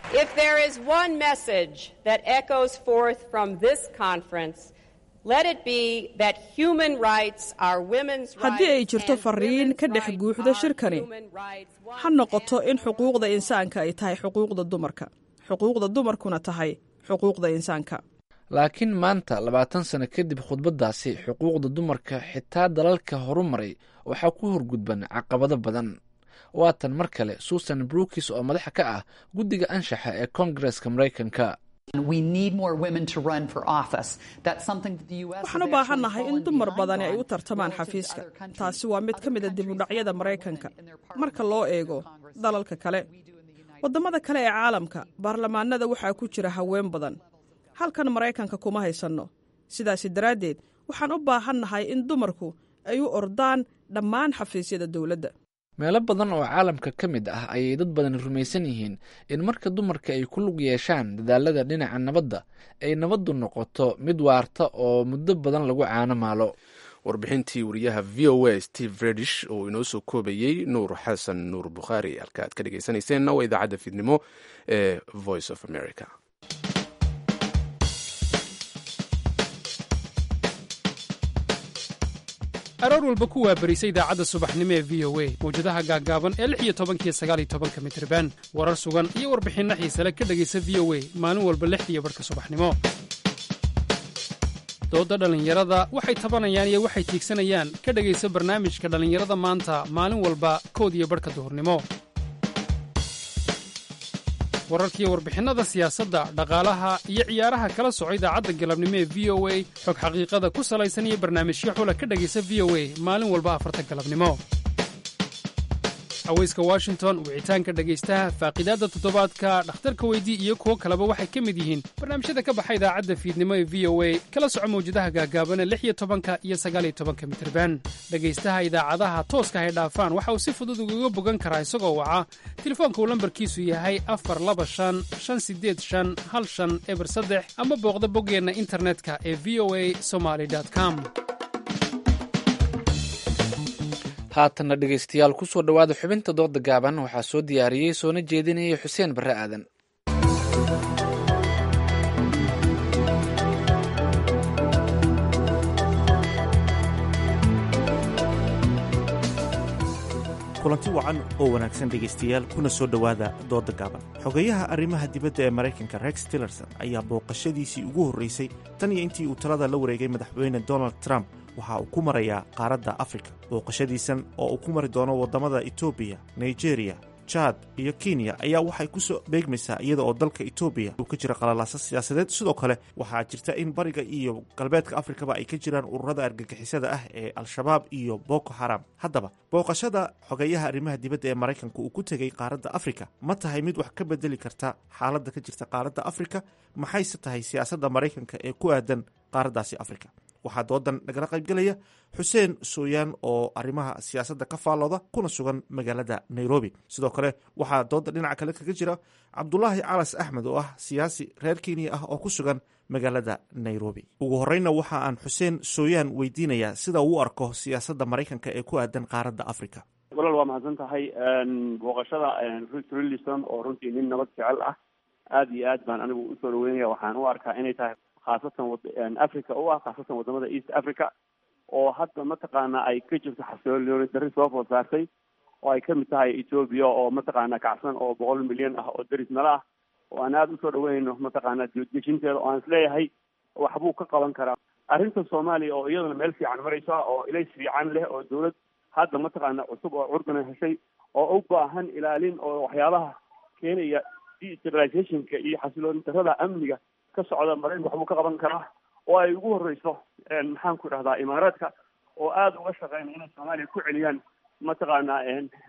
haddii ay jirto fariin ka dhex guuxda shirkani ha noqoto in xuquuqda insaanka ay tahay xuquuqda dumarka xuquuqda dumarkuna tahay xuquuqda insaanka laakiin maanta labaatan sano kadib khudbaddaasi xuquuqda dumarka xitaa dalalka horumaray waxaa ku horgudban caqabado badan waatan mar kale susan brookis oo madaxa ka ah guddiga anshaxa ee koongareska maraykanka waxaan u baahannahay in dumar badani ay u tartamaan xafiiska taasi waa mid ka mida dibudhacyada maraykanka marka loo eego dalalka kale waddamada kale ee caalamka baarlamaanada waxaa ku jira haween badan halkan maraykanka kuma haysanno sidaasi daraaddeed waxaan u baahannahay in dumarku ay u ordaan dhammaan xafiisyada dowladda meelo badan oo caalamka ka mid ah ayay dad badan rumaysan yihiin in marka dumarka ay ku lug yeeshaan dadaalada dhinaca nabadda ay nabaddu noqoto mid waarta oo muddo badan lagu caano maalo warbixintii wariyaha v o a steve redish oo inoo soo koobayey nuur xasan nuur bukhaari halka aad ka dhegeysanayseena waa idaacadda fiidnimo ee voice of america aroor walba ku waabarisa idaacadda subaxnimo ee v o a mawjadaha gaaggaaban ee lix iyo tobankiyo sagaal iyo tobanka mitriban warar sugan iyo warbixinno xiisale ka dhegaysa v o a maalin walba lixdiiyo barhka subaxnimo doodda dhallinyarada waxay tabanayaan iyo waxay tiigsanayaan ka dhegaysa barnaamijka dhallinyarada maanta maalin walba kood iyo barhka duhurnimo wararkiiyo warbixinnada siyaasadda dhaqaalaha iyo ciyaaraha kala soco idaacadda galabnimo ee v o a xog xaqiiqada ku salaysan iyo barnaamijyo xula ka dhegaysa v o a maalin walba afarta galabnimo haweyska washington wicitaanka dhegaystaha faaqidaadda toddobaadka dhakhtarka weydii iyo kuwo kaleba waxay ka mid yihiin barnaamijyada ka baxa idaacadda fiidnimo ee v o a kala soco mawjadaha gaagaabana lix iyo tobanka iyo sagaaliyo tobanka mitirban dhegaystaha idaacadaha tooska hay dhaafaan waxa uu si fudud ugaga bogan karaa isagoo waca telefoonka uu lambarkiisu yahay afar laba shan shan sideed shan hal shan eber saddex ama booqda boggeenna internetka ee v o a somaly com haatanna dhegaystayaal ku soo dhowaada xubinta dooda gaaban waxaa soo diyaariyey soona jeedinaya xuseen barre aadan kulanti wacan oo wanaagsan dhegaystayaal kuna soo dhowaada dooda gaaban xogeyaha arrimaha dibadda ee maraykanka rex tillerson ayaa booqashadiisii ugu horraysay tan iyo intii uu talada la wareegay madaxweyne donald trump waxa uu ku marayaa qaaradda afrika booqashadiisan oo uu ku mari doono waddamada etoobiya nigeriya jad iyo kenya ayaa waxay ku soo beegmaysaa iyada oo dalka etoobiya uu ka jira qalalaasa siyaasadeed sidoo kale waxaa jirta in bariga iyo galbeedka afrikaba ay ka jiraan ururada argagixisada ah ee al-shabaab iyo boko haram haddaba booqashada xogeeyaha arrimaha dibadda ee maraykanka uu ku tegey qaaradda afrika ma tahay mid wax ka bedeli karta xaaladda ka jirta qaaradda afrika maxayse tahay siyaasadda maraykanka ee ku aadan qaaraddaasi afrika waxaa doodan nagala qaybgelaya xuseen sooyaan oo arrimaha siyaasadda ka faallooda kuna sugan magaalada nairobi sidoo kale waxaa dooda dhinaca kale kaga jira cabdulaahi calas axmed oo ah siyaasi reer kenya ah oo ku sugan magaalada nairobi ugu horeyna waxa aan xuseen sooyaan weydiinayaa sida uu u arko siyaasadda maraykanka ee ku aadan qaaradda africa walaal waa mahadsan tahay booqashada rich rillison oo runtii nin nabad jecel ah aada iyo aad baan anigu usoo dhaweynaya waxaan u arkaa inay tahay khaasatan wad- africa u ah khaasatan wadamada east africa oo hadda mataqaana ay ka jirto xasilooni darri soo food saartay oo ay kamid tahay ethoobia oo mataqaana kacsan oo boqol milyan ah oo deris nala ah oo aan aada usoo dhaweynayno mataqaana dejinteeda oo aan isleeyahay waxbuu ka qaban karaa arrinta soomaaliya oo iyadana meel fiican maraysa oo ilays fiican leh oo dawlad hadda mataqaana cusub oo curdana heshay oo u baahan ilaalin oo waxyaabaha keenaya decentralizationka iyo xasilooni darrada amniga ka socda maraykanka waxbuu ka qaban karaa oo ay ugu horeyso maxaan ku idhahdaa imaaraadka oo aada uga shaqeynaya inay soomaaliya ku celiyaan mataqaana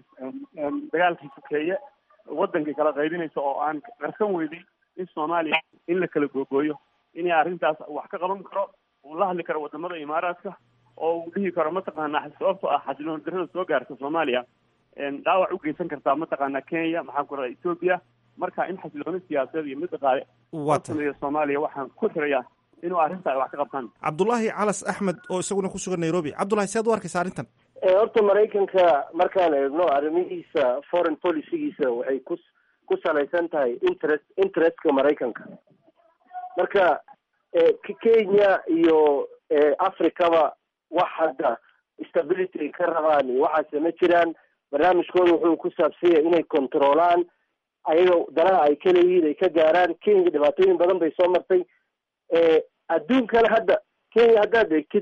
dagaalkii sokeeye wadankii kala qaybinaysa oo aan qarsan weyday in soomaaliya in la kala googooyo inay arrintaas wax ka qaban karo uu la hadli karo wadamada imaaraadka oo uu dhihi karo mataqaana sababto ah xasilooni darrada soo gaarta soomaaliya dhaawac u geysan kartaa mataqaana kenya maxaan ku rahdaa ethoobia marka in xasilooni siyaasadeed iyo mid dhaqaale Waa tahay. sameeya soomaaliya waxaan ku xirayaa inuu arrinta ay wax ka qabtaan cabdulaahi calas axmed oo isaguna ku sugan nairobi cabdulahi sead u arkaysa arrintan Eh, horta maraykanka markaan eegno arrimihiisa foreign policygiisa waxay ku ku salaysan tahay interest interestka maraykanka marka eh, K- kenya iyo eh, africaba wax hadda stability ay ka rabaan iyo waxaase ma jiraan barnaamijkooda wuxuu ku saabsan yahay inay controlaan ayaga danaha ay ka leeyihiin ay ka gaaraan kenya dhibaatooyin badan bay soo martay eh, adduunkana hadda kenya haddaad eegtid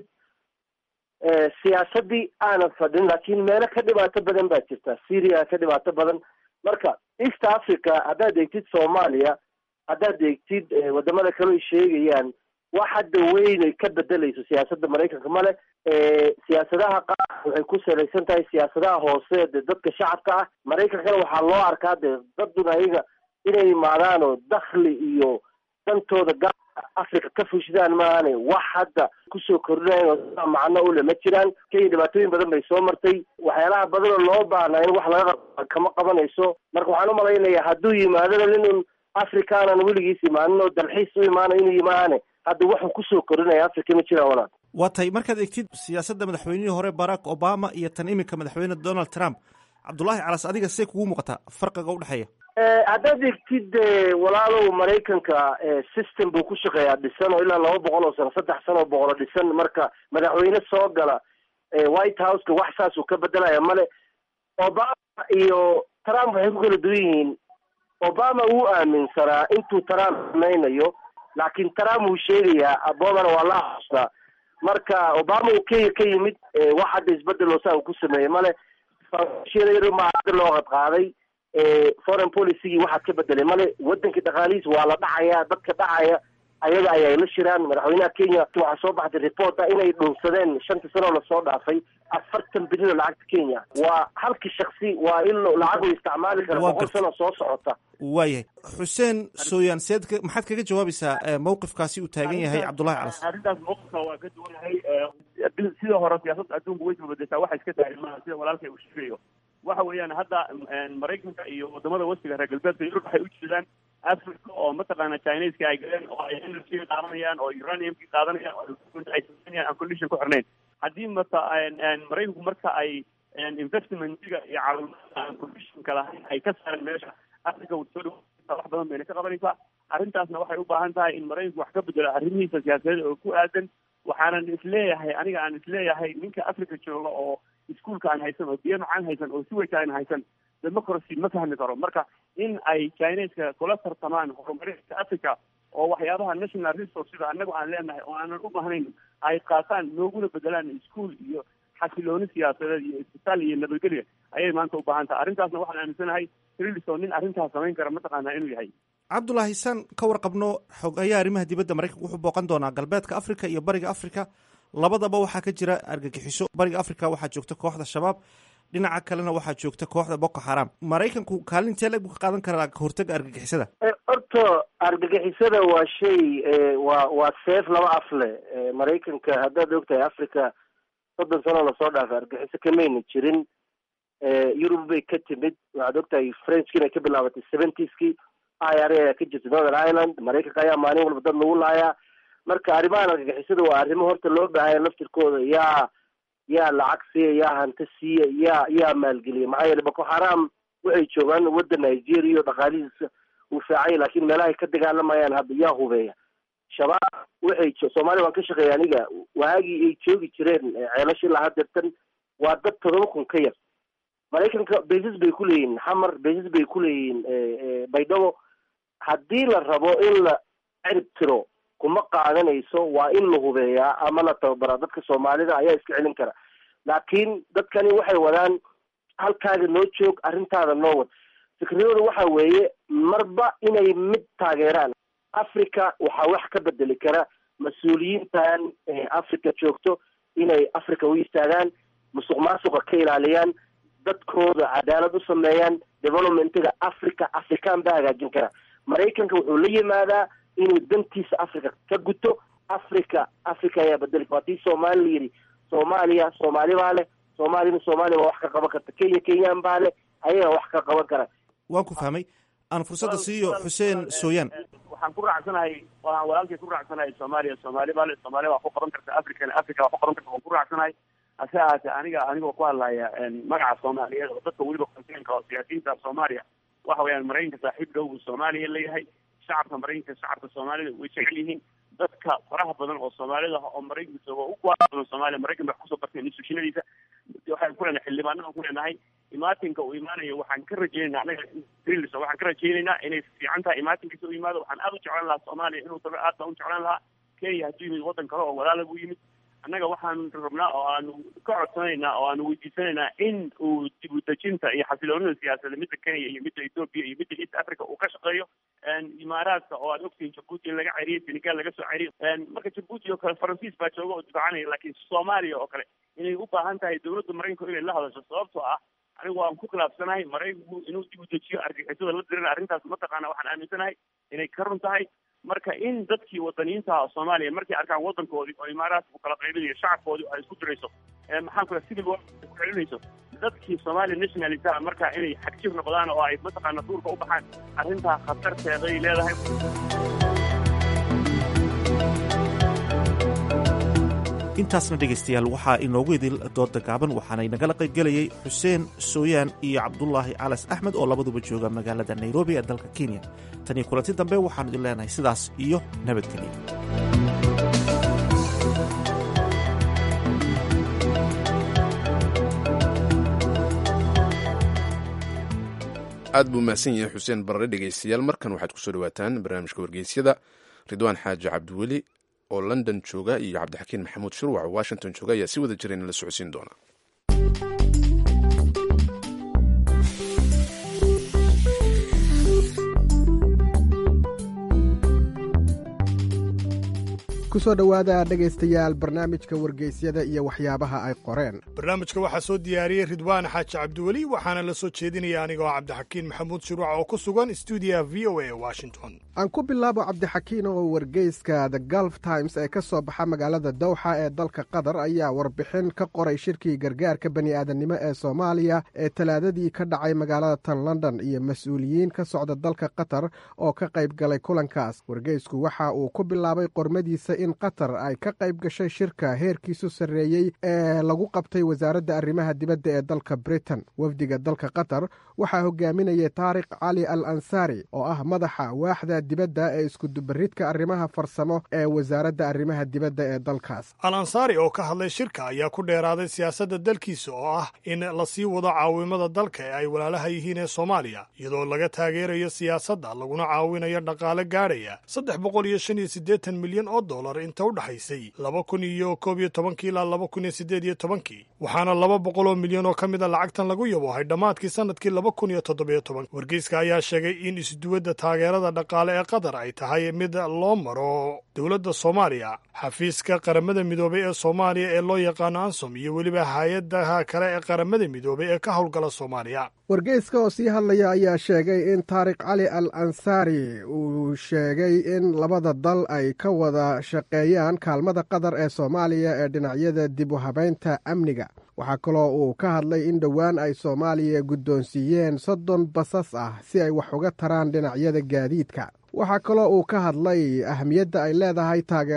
eh, siyaasadii aanan fadhin laakiin meelo ka dhibaato badan baa jirta syria ka dhibaato badan marka east africa haddaad eegtid soomaaliya haddaad eegtid eh, wadamada kale ay sheegayaan wax hadda weyn ay ka bedelayso siyaasadda maraykanka male eh, siyaasadaha qaar waxay ku salaysan tahay siyaasadaha hoose dee dadka shacabka ah maraykankana waxaa loo arkaa dee dadun ayaga inay imaadaan oo dakhli iyo dantooda gaarka africa ka fushidaan maahane wax hadda kusoo kordhinayan oo sidaa macno ule ma jiraan kenya dhibaatooyin badan bay soo martay waxyaalaha badan oo loo baahnaa in wax laga qaba kama qabanayso marka waxaan u malaynayaa hadduu yimaadona ninun africaanan weligiis imaanin oo dalxiis u imaanayo inuu yimaane hadda waxuu kusoo kordhinaya africa ma jiraan walaal waa tahay markaad egtid siyaasadda madaxweynihii hore barack obama iyo tan iminka madaxweyne donald trump cabdulaahi calas adiga see kugu muuqataa farqiga udhexeeya Eh, haddaad egtid eh, walaalow maraykanka eh, system buu ku shaqeeyaa dhisan oo ilaa laba boqol oo sano saddex sano oo boqolo dhisan marka madaxweyne soo gala eh, white houseka wax saasuu ka bedelaya male obama iyo trump waxay ku kala duwan yihiin obama wuu aaminsanaa intuu trump samaynayo laakiin trump wuu sheegayaa obamana waa la aqoonsaa marka obama uu kenya ka yimid eh, wax hadda isbedel oo saa uu ku sameeyey male yar maa hadda loo qadqaaday eh, foreign policygii waxaad ka bedelay male wadankii dhaqaalihiis waa la dhacaya dadka dhacaya ayaga ayay la shiraan madaxweynaha kenya waxaa soo baxday report ah inay dhunsadeen shantii sano oo lasoo dhaafay afartan bilyan oo lacagta kenya waa halkii shaksi waa in lacag uu isticmaali kara Waa boqol gartay. sano soo socota waayahay xuseen sooyaan seed ka- maxaad kaga jawaabaysaa eh, mowqifkaasi uu taagan yahay cabdulaahi calas arrintaas mowqifka waa ka duwanahay eh, bil- sida hore siyaasadda adduunku way isbabedeshaa waxay iska tahay maaha sida walaalkay uu sheegayo waxa weeyaan hadda eh, maraykanka iyo wadamada westiga reer galbeedka yurub waxay u jeedaan africa oo mataqaana chineska ay galeen oo ay energy qaadanayaan oo uraniumki qaadanayaan oo ay sameynayaan aan condition ku xirnayn haddii mata en- en maraykanku marka ay en investmentiga iyo caawimaadka aan conditionka lahayn ay ka saareen meesha africa wuu soo dhawa wax badan bayna ka qabanaysaa arrintaasna waxay u baahan tahay in maraykanku wax ka bedelo arrimihiisa siyaasadeed oo ku aadan waxaanan isleeyahay aniga aan isleeyahay ninka africa jooga oo iskuolka aan haysan oo biyo macaan haysan oo siwayka aan haysan democracy ma fahmi karo marka in ay chineska kula tartamaan horumarinta africa oo waxyaabaha national resource sida anagu aan leenahay oo aanan u baahnayn ay qaataan nooguna bedelaan iskuol iyo xasilooni siyaasadeed iyo isbitaal iyo nabadgelya ayay maanta u baahan tahay arrintaasna waxaan aaminsanahay trilison nin arrintaas samayn kara mataqaanaa inuu yahay cabdulaahi saan ka warqabno xogeeyaha arrimaha dibadda maraykanka wuxuu booqan doonaa galbeedka africa iyo bariga africa labadaba waxaa ka jira argagixiso bariga africa waxaa joogta kooxda shabaab dhinaca kalena waxaa joogta kooxda boko xaram maraykanku kaalintee leg buu ka qaadan karaa kahortaga argagixisada Eh, horta argagixisada waa shay eh, waa waa seef laba af leh Eh, maraykanka haddaad ogtahay africa soddon sano lasoo dhaafay argagixiso kamayna jirin Eh, yurub bay ka timid waxaad ogtahay frenchki inay ka bilaabatay seventieski i r a ayaa ka jirta northern ireland maraykanka ayaa maalin walba dad lagu laayaa marka arrimahan argagixisada waa arrimo horta loo baahanya laftirkooda yaa yaa lacag siiya yaa hanti siiya yaa yaa maalgeliya maxaa yeele boko haram waxay joogaan waddan nigeria oo dhaqaalihiisa uu fiicanya laakiin meelahay ka dagaalamayaan hadda yaa hubeeya shabaab waxay soomaaliya waan ka shaqeeya aniga waagii ay joogi jireen ceelasha ilaa hadeertan waa dad todoba kun ka yar maraykanka basis bay ku leeyihiin xamar basis bay ku leeyihiin baydhabo haddii la rabo in la cirib tiro kuma qaadanayso waa in la hubeeyaa ama la tababaraa dadka soomaalida ayaa iska celin kara laakiin dadkani waxay wadaan halkaaga noo joog arrintaada noo wad fikradooda waxa weeye marba inay mid taageeraan africa waxaa wax ka bedeli kara mas-uuliyiintan africa joogto inay africa u istaagaan musuq maasuqa ka ilaaliyaan dadkooda cadaalad u sameeyaan developmentiga africa african baa hagaajin kara maraykanka wuxuu la yimaadaa inuu dantiisa africa ka guto africa africa ayaa bedeli kara haddii soomaali la yidhi soomaaliya soomaali baa leh soomaalina soomaaliya waa wax ka qaban karta kenya kenyaan baa leh ayaga wax ka qaban kara waan ku fahmay aan fursadda siiyo xuseen sooyaan waxaan ku raacsanahay waan walaalkay ku raacsanahay soomaaliya soomaali baa le soomaaliya waa ku qaban karta african africa waa ku qaban karta waan ku raacsanahay hase ahaatee aniga anigoo ku hadlaya magaca soomaaliyeed oo dadka weliba konseynka oo siyaasiyiinta soomaaliya waxa weeyaan maraykanka saaxiib dhow buu soomaaliya leeyahay shacabka maraykanka shacabka soomaalida way jecel yihiin dadka faraha badan oo soomaalida ah oo maraykanka jooga u kuwaa badan soomaaliya maraykan bay kusoo barteen institutionadiisa waxaan ku leenahay xildhibaanada ku leenahay imaatinka uu imaanayo waxaan ka rajeynaynaa anaga greenlis waxaan ka rajeynaynaa inay fiican tahay imaatinkiisa u yimaado waxaan aada u jeclaan lahaa soomaaliya inuu tago aad baan u jeclaan lahaa kenya hadduu yimid waddan kale oo walaala buu yimid annaga waxaan rabnaa oo aanu ka codsanaynaa oo aanu weydiisanaynaa in uu dib u dejinta iyo xasiloonida siyaasadda midda kenya iyo midda ethoopia iyo midda east africa uu ka shaqeeyo imaaraadka oo aad ogtihiin jabuuti in laga ceriyey senegal laga soo ceriyey marka jabuuti oo kale faransiis baa jooga oo difaacanaya laakiin soomaaliya oo kale inay u baahan tahay dowladda maraykanku inay la hadasho sababtoo ah anigu waan ku khilaafsanahay maraykanku inuu dib u dejiyo argixisada la dirana arrintaas mataqaana waxaan aaminsanahay inay ka run tahay marka in dadkii wadaniyiinta ah soomaaliya markay arkaan waddankoodii oo imaaraadka u kala qaybinayo shacabkoodii ay isku dirayso maxaan ku civil war ku celinayso dadkii soomaaliya nationalita marka inay xagjir noqdaan oo ay mataqaana duurka u baxaan arrintaa khatarteeday leedahay intaasna dhegaystayaal waxaa inoogu idil dooda gaaban waxaanay nagala qaybgelayay xuseen sooyaan iyo cabdulaahi calas axmed oo labaduba jooga magaalada nairobi ee dalka kenya tan iyo kulanti dambe waxaanu idin leenahay sidaas iyo nabadgelyo aad buu mahadsan yahay xuseen barre dhegaystayaal markan waxaad kusoo dhawaataan barnaamijka wargeysyada ridwaan xaaji cabdiweli oo london jooga iyo cabdixakiin maxamuud shurwac oo washington jooga ayaa si wada jira in la socodsiin doona kusoo dhowaada dhegaystayaal barnaamijka wargeysyada iyo waxyaabaha ay qoreen barnaamijka waxaa soo diyaariyey ridwaan xaaji cabdiweli waxaana la soo jeedinaya anigoo cabdixakiin maxamuud shuruuc oo ku sugan stuudiyaha v o a washington aan ku bilaabo cabdixakiin oo wargeyska the gulf times ee ka soo baxa magaalada dowxa ee dalka qatar ayaa warbixin ka qoray shirkii gargaarka bani'aadamnimo ee soomaaliya ee talaadadii ka dhacay magaalada tan london iyo mas-uuliyiin ka socda dalka qatar oo ka qayb galay kulankaas wargeysku waxa uu ku bilaabay qormadiisa in qatar ay ka qayb gashay shirka heerkiisu sarreeyey ee lagu qabtay wasaaradda arrimaha dibadda ee dalka britain wafdiga dalka qatar waxaa hogaaminayay taariq cali al ansaari oo ah madaxa waaxda dibadda ee iskudubaridka arrimaha farsamo ee wasaaradda arrimaha dibadda ee dalkaas al ansaari oo ka hadlay shirka ayaa ku dheeraaday siyaasadda dalkiisa oo ah in la sii wado caawimada dalka ee ay walaalaha yihiin ee soomaaliya iyadoo laga taageerayo siyaasadda laguna caawinayo dhaqaale gaadhaya saddex boqol iyo shan iyo siddeetan milyan oo dollar inta u dhexaysay laba kun iyo koob iyo tobankii ilaa laba kun iyo siddeed iyo tobankii waxaana laba boqol oo milyan oo ka mid a lacagtan lagu yaboohay dhammaadkii sannadkii laba kun iyo toddobiyo toban wargeyska ayaa sheegay in isduwadda taageerada dhaqaale ee qatar ay tahay mid loo maro dowladda soomaaliya xafiiska qaramada midoobay ee soomaaliya ee loo yaqaano ansom iyo weliba hay-adaha kale ee qaramada midoobay ee ka howlgala soomaaliya wargeyska oo sii hadlaya ayaa sheegay in taariq cali al ansaari uu sheegay in labada dal ay ka wada shaqeeyaan kaalmada qatar ee soomaaliya ee dhinacyada dib u habaynta amniga waxaa kaloo uu ka hadlay in dhowaan ay soomaaliya guddoonsiiyeen soddon basas ah si ay wax uga taraan dhinacyada gaadiidka waxaa kaloo uu ka hadlay ahmiyadda ay leedahay taageerada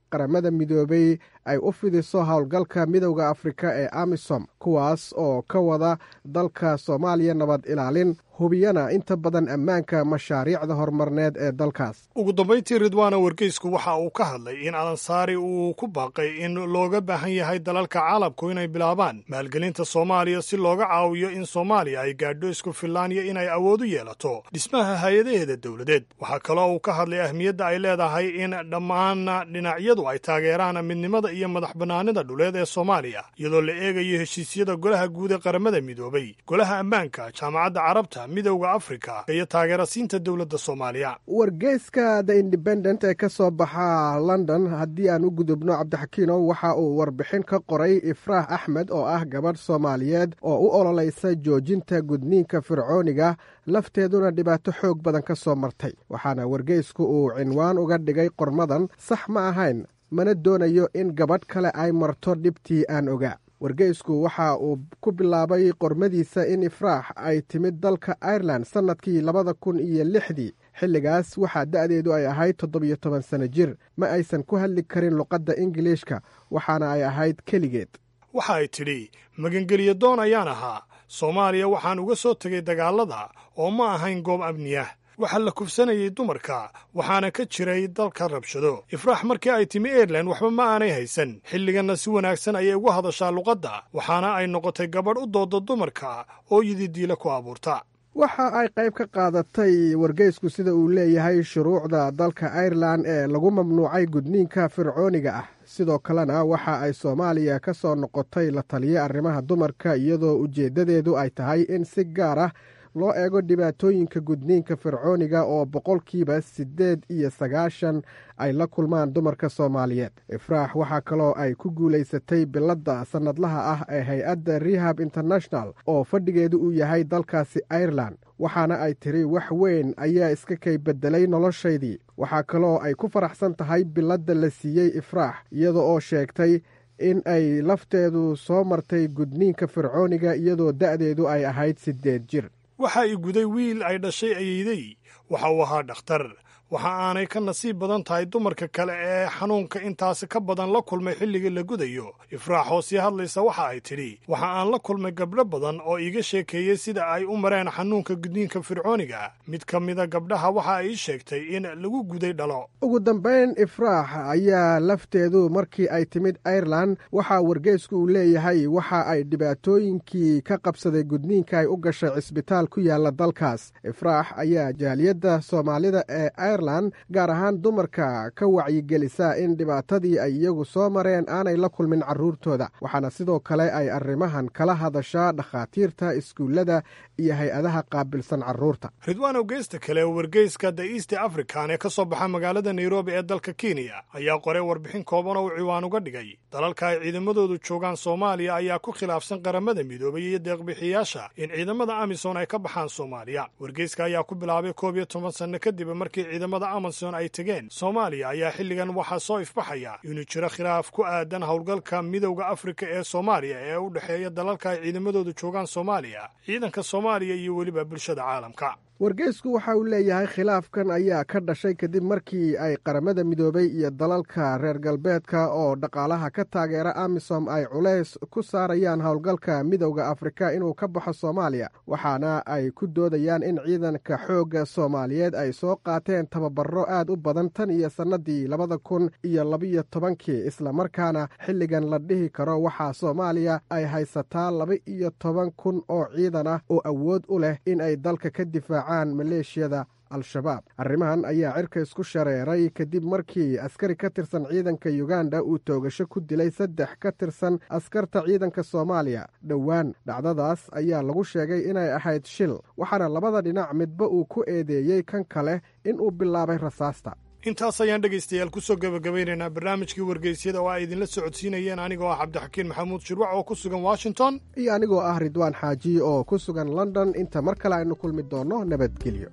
qaramada midoobay ay u fidiso howlgalka midowda afrika ee amisom kuwaas oo ka wada dalka soomaaliya nabad ilaalin hubiyana inta badan ammaanka mashaariicda horumarneed ee dalkaas ugu dambayntii ridwaana wargeysku waxa uu ka hadlay in alansaari uu ku baaqay in looga baahan yahay dalalka caalamku inay bilaabaan maalgelinta soomaaliya si looga caawiyo in soomaaliya ay gaadho isku fillaan iyo inay awood u yeelato dhismaha hay-adaheeda dowladeed waxaa kaloo uu ka hadlay ahmiyadda ay leedahay in dhammaan dhinacyadu ay taageeraan midnimada iyo madax bannaanida dhuleed ee soomaaliya iyadoo la eegayo heshiisyada golaha guud ee qaramada midoobay golaha ammaanka jaamacadda carabta midowda afrika iyo taageerasiinta dowladda soomaaliya wargeyska the independent ee ka soo baxa london haddii aan u gudubno cabdixakiinow waxa uu warbixin ka qoray ifraax axmed oo ah gabadh soomaaliyeed oo u ololaysa joojinta gudniinka fircooniga lafteeduna dhibaato xoog badan ka soo martay waxaana wargeysku uu cinwaan uga dhigay qormadan sax ma ahayn mana doonayo in gabadh kale ay marto dhibtii aan ogaa wargeysku waxa uu ku bilaabay qormadiisa in ifraax ay timid dalka irelan sannadkii labada kun iyo lixdii xilligaas waxaa da'deedu ay ahayd toddobiyo toban sano jir ma aysan ku hadli karin luqadda ingiliishka waxaana ay ahayd keligeed waxa ay tidhi magangelyo doon ayaan ahaa soomaaliya waxaan uga soo tegay dagaallada oo ma ahayn goob amniyah waxaa la kufsanayay dumarka waxaana ka jiray dalka rabshado ifraax markii ay timi airelan waxba ma aanay haysan xilliganna si wanaagsan ayay ugu hadashaa luqadda waxaana ay noqotay gabadh u dooda dumarka oo yididiila ku abuurta waxa ay qayb ka qaadatay wargeysku sida uu leeyahay shuruucda dalka airelan ee lagu mamnuucay gudniinka fircooniga ah sidoo kalena waxa ay soomaaliya ka soo noqotay la taliya arrimaha dumarka iyadoo ujeeddadeedu ay tahay in si gaar ah loo eego dhibaatooyinka gudniinka fircooniga oo boqolkiiba siddeed iyo sagaashan ay la kulmaan dumarka soomaaliyeed ifraax waxaa kaloo ay ku guulaysatay biladda sannadlaha ah ee hay-adda rehab international oo fadhigeedu uu yahay dalkaasi airelan waxaana ay tiri wax weyn ayaa iska kay beddelay noloshaydii waxaa kaloo ay ku faraxsan tahay biladda la siiyey ifraax iyada oo sheegtay in ay lafteedu soo martay gudniinka fircooniga iyadoo da'deedu ay ahayd siddeed jir waxa i guday wiil ay dhashay ayeyday waxa uu ahaa dhakhtar waxa aanay ka nasiib badan tahay dumarka kale ee xanuunka intaasi ka badan la kulmay xilligii la gudayo ifraax oo sii hadlaysa waxa ay tidhi waxa aan la kulmay gabdho badan oo iiga sheekeeyey sida ay u mareen xanuunka gudniinka fircooniga mid ka mida gabdhaha waxa ay ii sheegtay in lagu guday dhalo ugu dambayn ifraax ayaa lafteedu markii ay timid airelan waxaa wargeysku uu leeyahay waxa ay dhibaatooyinkii ka qabsaday gudniinka ay u gashay cisbitaal ku yaala dalkaas ifraax ayaa jaaliyadda soomaalida ee irelan gaar ahaan dumarka ka wacyigelisa in dhibaatadii ay iyagu soo mareen aanay la kulmin carruurtooda waxaana sidoo kale ay arrimahan kala hadashaa dhakhaatiirta iskuullada iyo hay-adaha qaabilsan carruurta ridwaan ogeysta kale wargeyska the east african ee ka soo baxa magaalada nairobi ee dalka kenya ayaa qoray warbixin kooban oo uu ciwaan uga dhigay dalalka ay ciidamadoodu joogaan soomaaliya ayaa ku khilaafsan qaramada midoobay iyo deeqbixiyaasha in ciidamada amisom ay ka baxaan soomaaliya wargeyska ayaa ku bilaabay koob iyo toban sanno kadib markii ciidamada amason ay tegeen soomaaliya ayaa xilligan waxaa soo ifbaxaya inuu jiro khilaaf ku aadan howlgalka midowda afrika ee soomaaliya ee u dhexeeya dalalka ay ciidamadoodu joogaan soomaaliya ciidanka soomaaliya iyo weliba bulshada caalamka wargeysku waxa uu leeyahay khilaafkan ayaa ka dhashay kadib markii ay qaramada midoobay iyo dalalka reer galbeedka oo dhaqaalaha ka taageera amisom ay culays ku saarayaan howlgalka midowda afrika inuu ka baxo soomaaliya waxaana ay ku doodayaan in ciidanka xoogga soomaaliyeed ay soo qaateen tababaro aad u badan tan iyo sannadii labada kun iyo labiyo tobankii islamarkaana xilligan la dhihi karo waxaa soomaaliya ay haysataa laba iyo toban kun oo ciidan ah oo awood u leh in ay dalka ka difaaca maleeshiyada al-shabaab arrimahan ayaa cirka isku shareeray kadib markii askari ka tirsan ciidanka yuganda uu toogasho ku dilay saddex ka tirsan askarta ciidanka soomaaliya dhowaan dhacdadaas ayaa lagu sheegay inay ahayd shil waxaana labada dhinac midba uu ku eedeeyey kan kale inuu bilaabay rasaasta intaas ayaan dhegaystayaal ku soo gebagabaynaynaa barnaamijkii wargeysyada oo ay idinla socodsiinayeen anigoo ah cabdixakiin maxamuud shirwac oo ku sugan washington iyo anigoo ah ridwaan xaaji oo ku sugan london inta mar kale aynu kulmi doonno nabadgelyo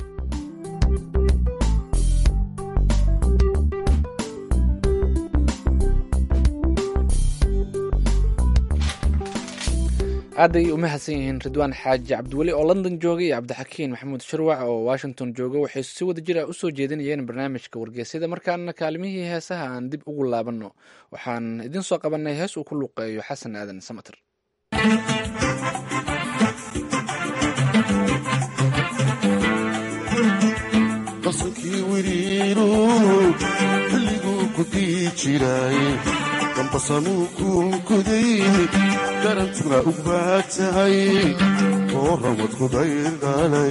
aad ay u mahadsan yihiin ridwaan xaaji cabdiweli oo london jooga iyo cabdixakiin maxamuud sharwac oo washington jooga waxay si wada jir ah usoo jeedinayeen barnaamijka wargeysyada markaana kaalimihii heesaha aan dib ugu laabanno waxaan idin soo qabanay hees uu ku luuqeeyo xasan aadan samater qasankii wiriiru xilliguu ku dii jiray dambasanuu kuunkuday garantuna u baad tahay oo ramad ku daydhalay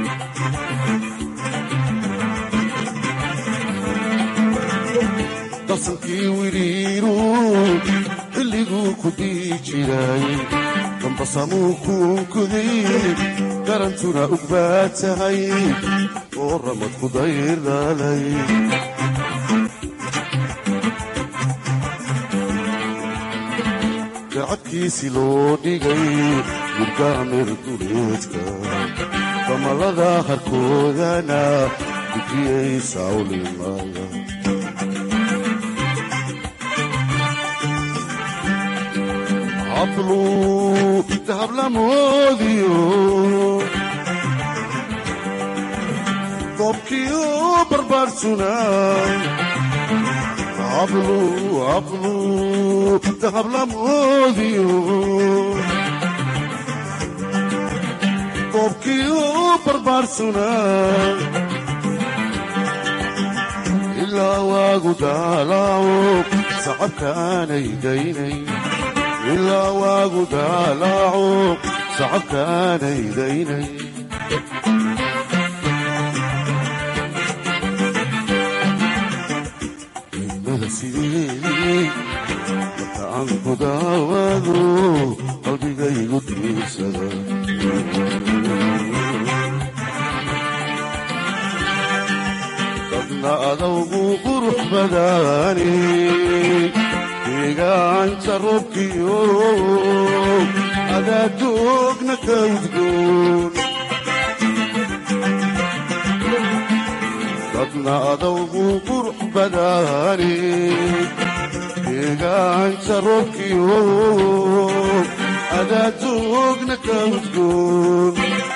qasankii wiriiru xilliguu ku dii jiray dambasanuu kuunkuday garantuna u baad tahay oo ramad ku daydhalay garcadkiisi loo dhigay gurgaamir duleedka damalada harkoodana dujiyay sawlimaya hablu dahablamoodiyo dobkiyo barbaarsuna hablu hablu dahablamoodiyo dobkiyo barbaarsuna ilaa waagu daalaaco sacabkaanay daynay ilaa waagu daalaaco sacabkaanay daynay marka aan ku daawado qalbigaygu diirsada dadna adawgu qurux badaani deegaanka robkiyo adaadoogna ka udgoon dadna adawgu qurux badaani deegaanka robkiyo adaadoogna ka udgoon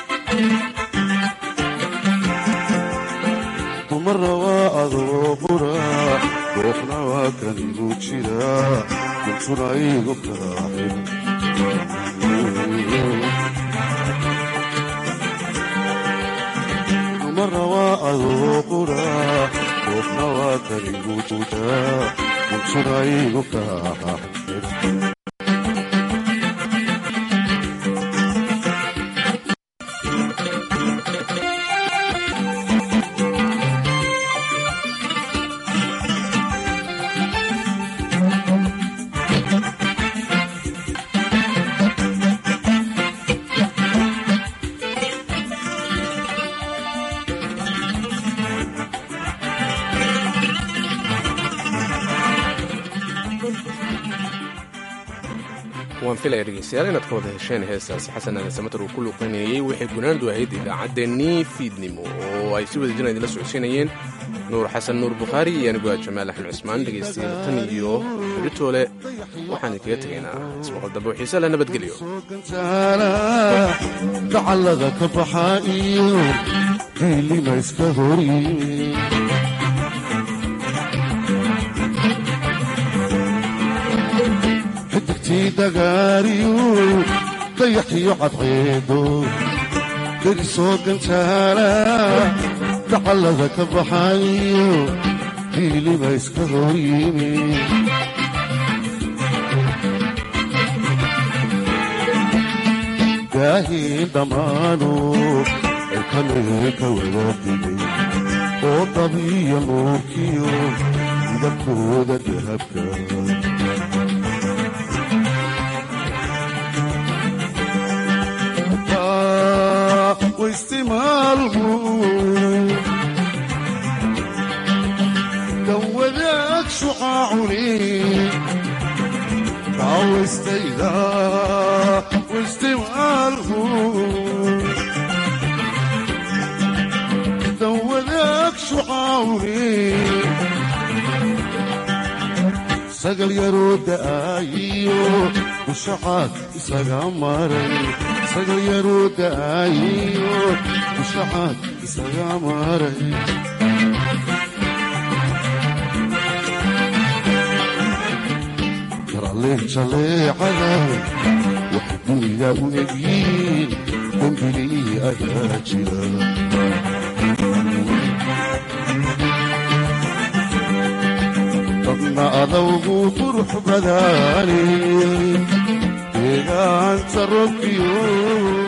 dumara waa adoo qura dooqna waa kan igu jira kuntuna igu kaaxin dumara waa adoo qura dooqna waa kan igu jira kuntuna igu kaaxin waan filaya dhegeystayaal inaad ka wada hesheen heestaasi xasan aadan samater uu ku luuqaynayey waxay gunaandu ahayd idaacaddeenii fiidnimo oo ay si wada jiraan idinla socodsiinayeen nuur xasan nuur bukhaari iyo anigu aa jamaal axmed cismaan dhegeystayaal tan iyo beritoole waxaan idinkaga tegaynaa ismaqal dambe oo xiise leh nabadgelyo dacallada ka baxa iyo geylima iska horyimi xidigtii dagaariyu dayaxiyo cadceedo derisoo gantaala dacallada ka baxayo geylima iska horyimi daahiin dhammaanu ilkanee ka wada digay oo dabiya nuurkiyo midabkooda dahabka waistimaalmu kan wadaag shucaacuni kawaystayda waistimaalmu kan wadaag shucaacuni sagal yaroo da'aayiyo dushacaad isaga maray isaga yaruu da'ayiyo dushacaad isaga maray yaralleen jaleecada waxay duniga u egyiin dembigii ayaa jira dadna adawgu qurux badaani deegaanta robkiyo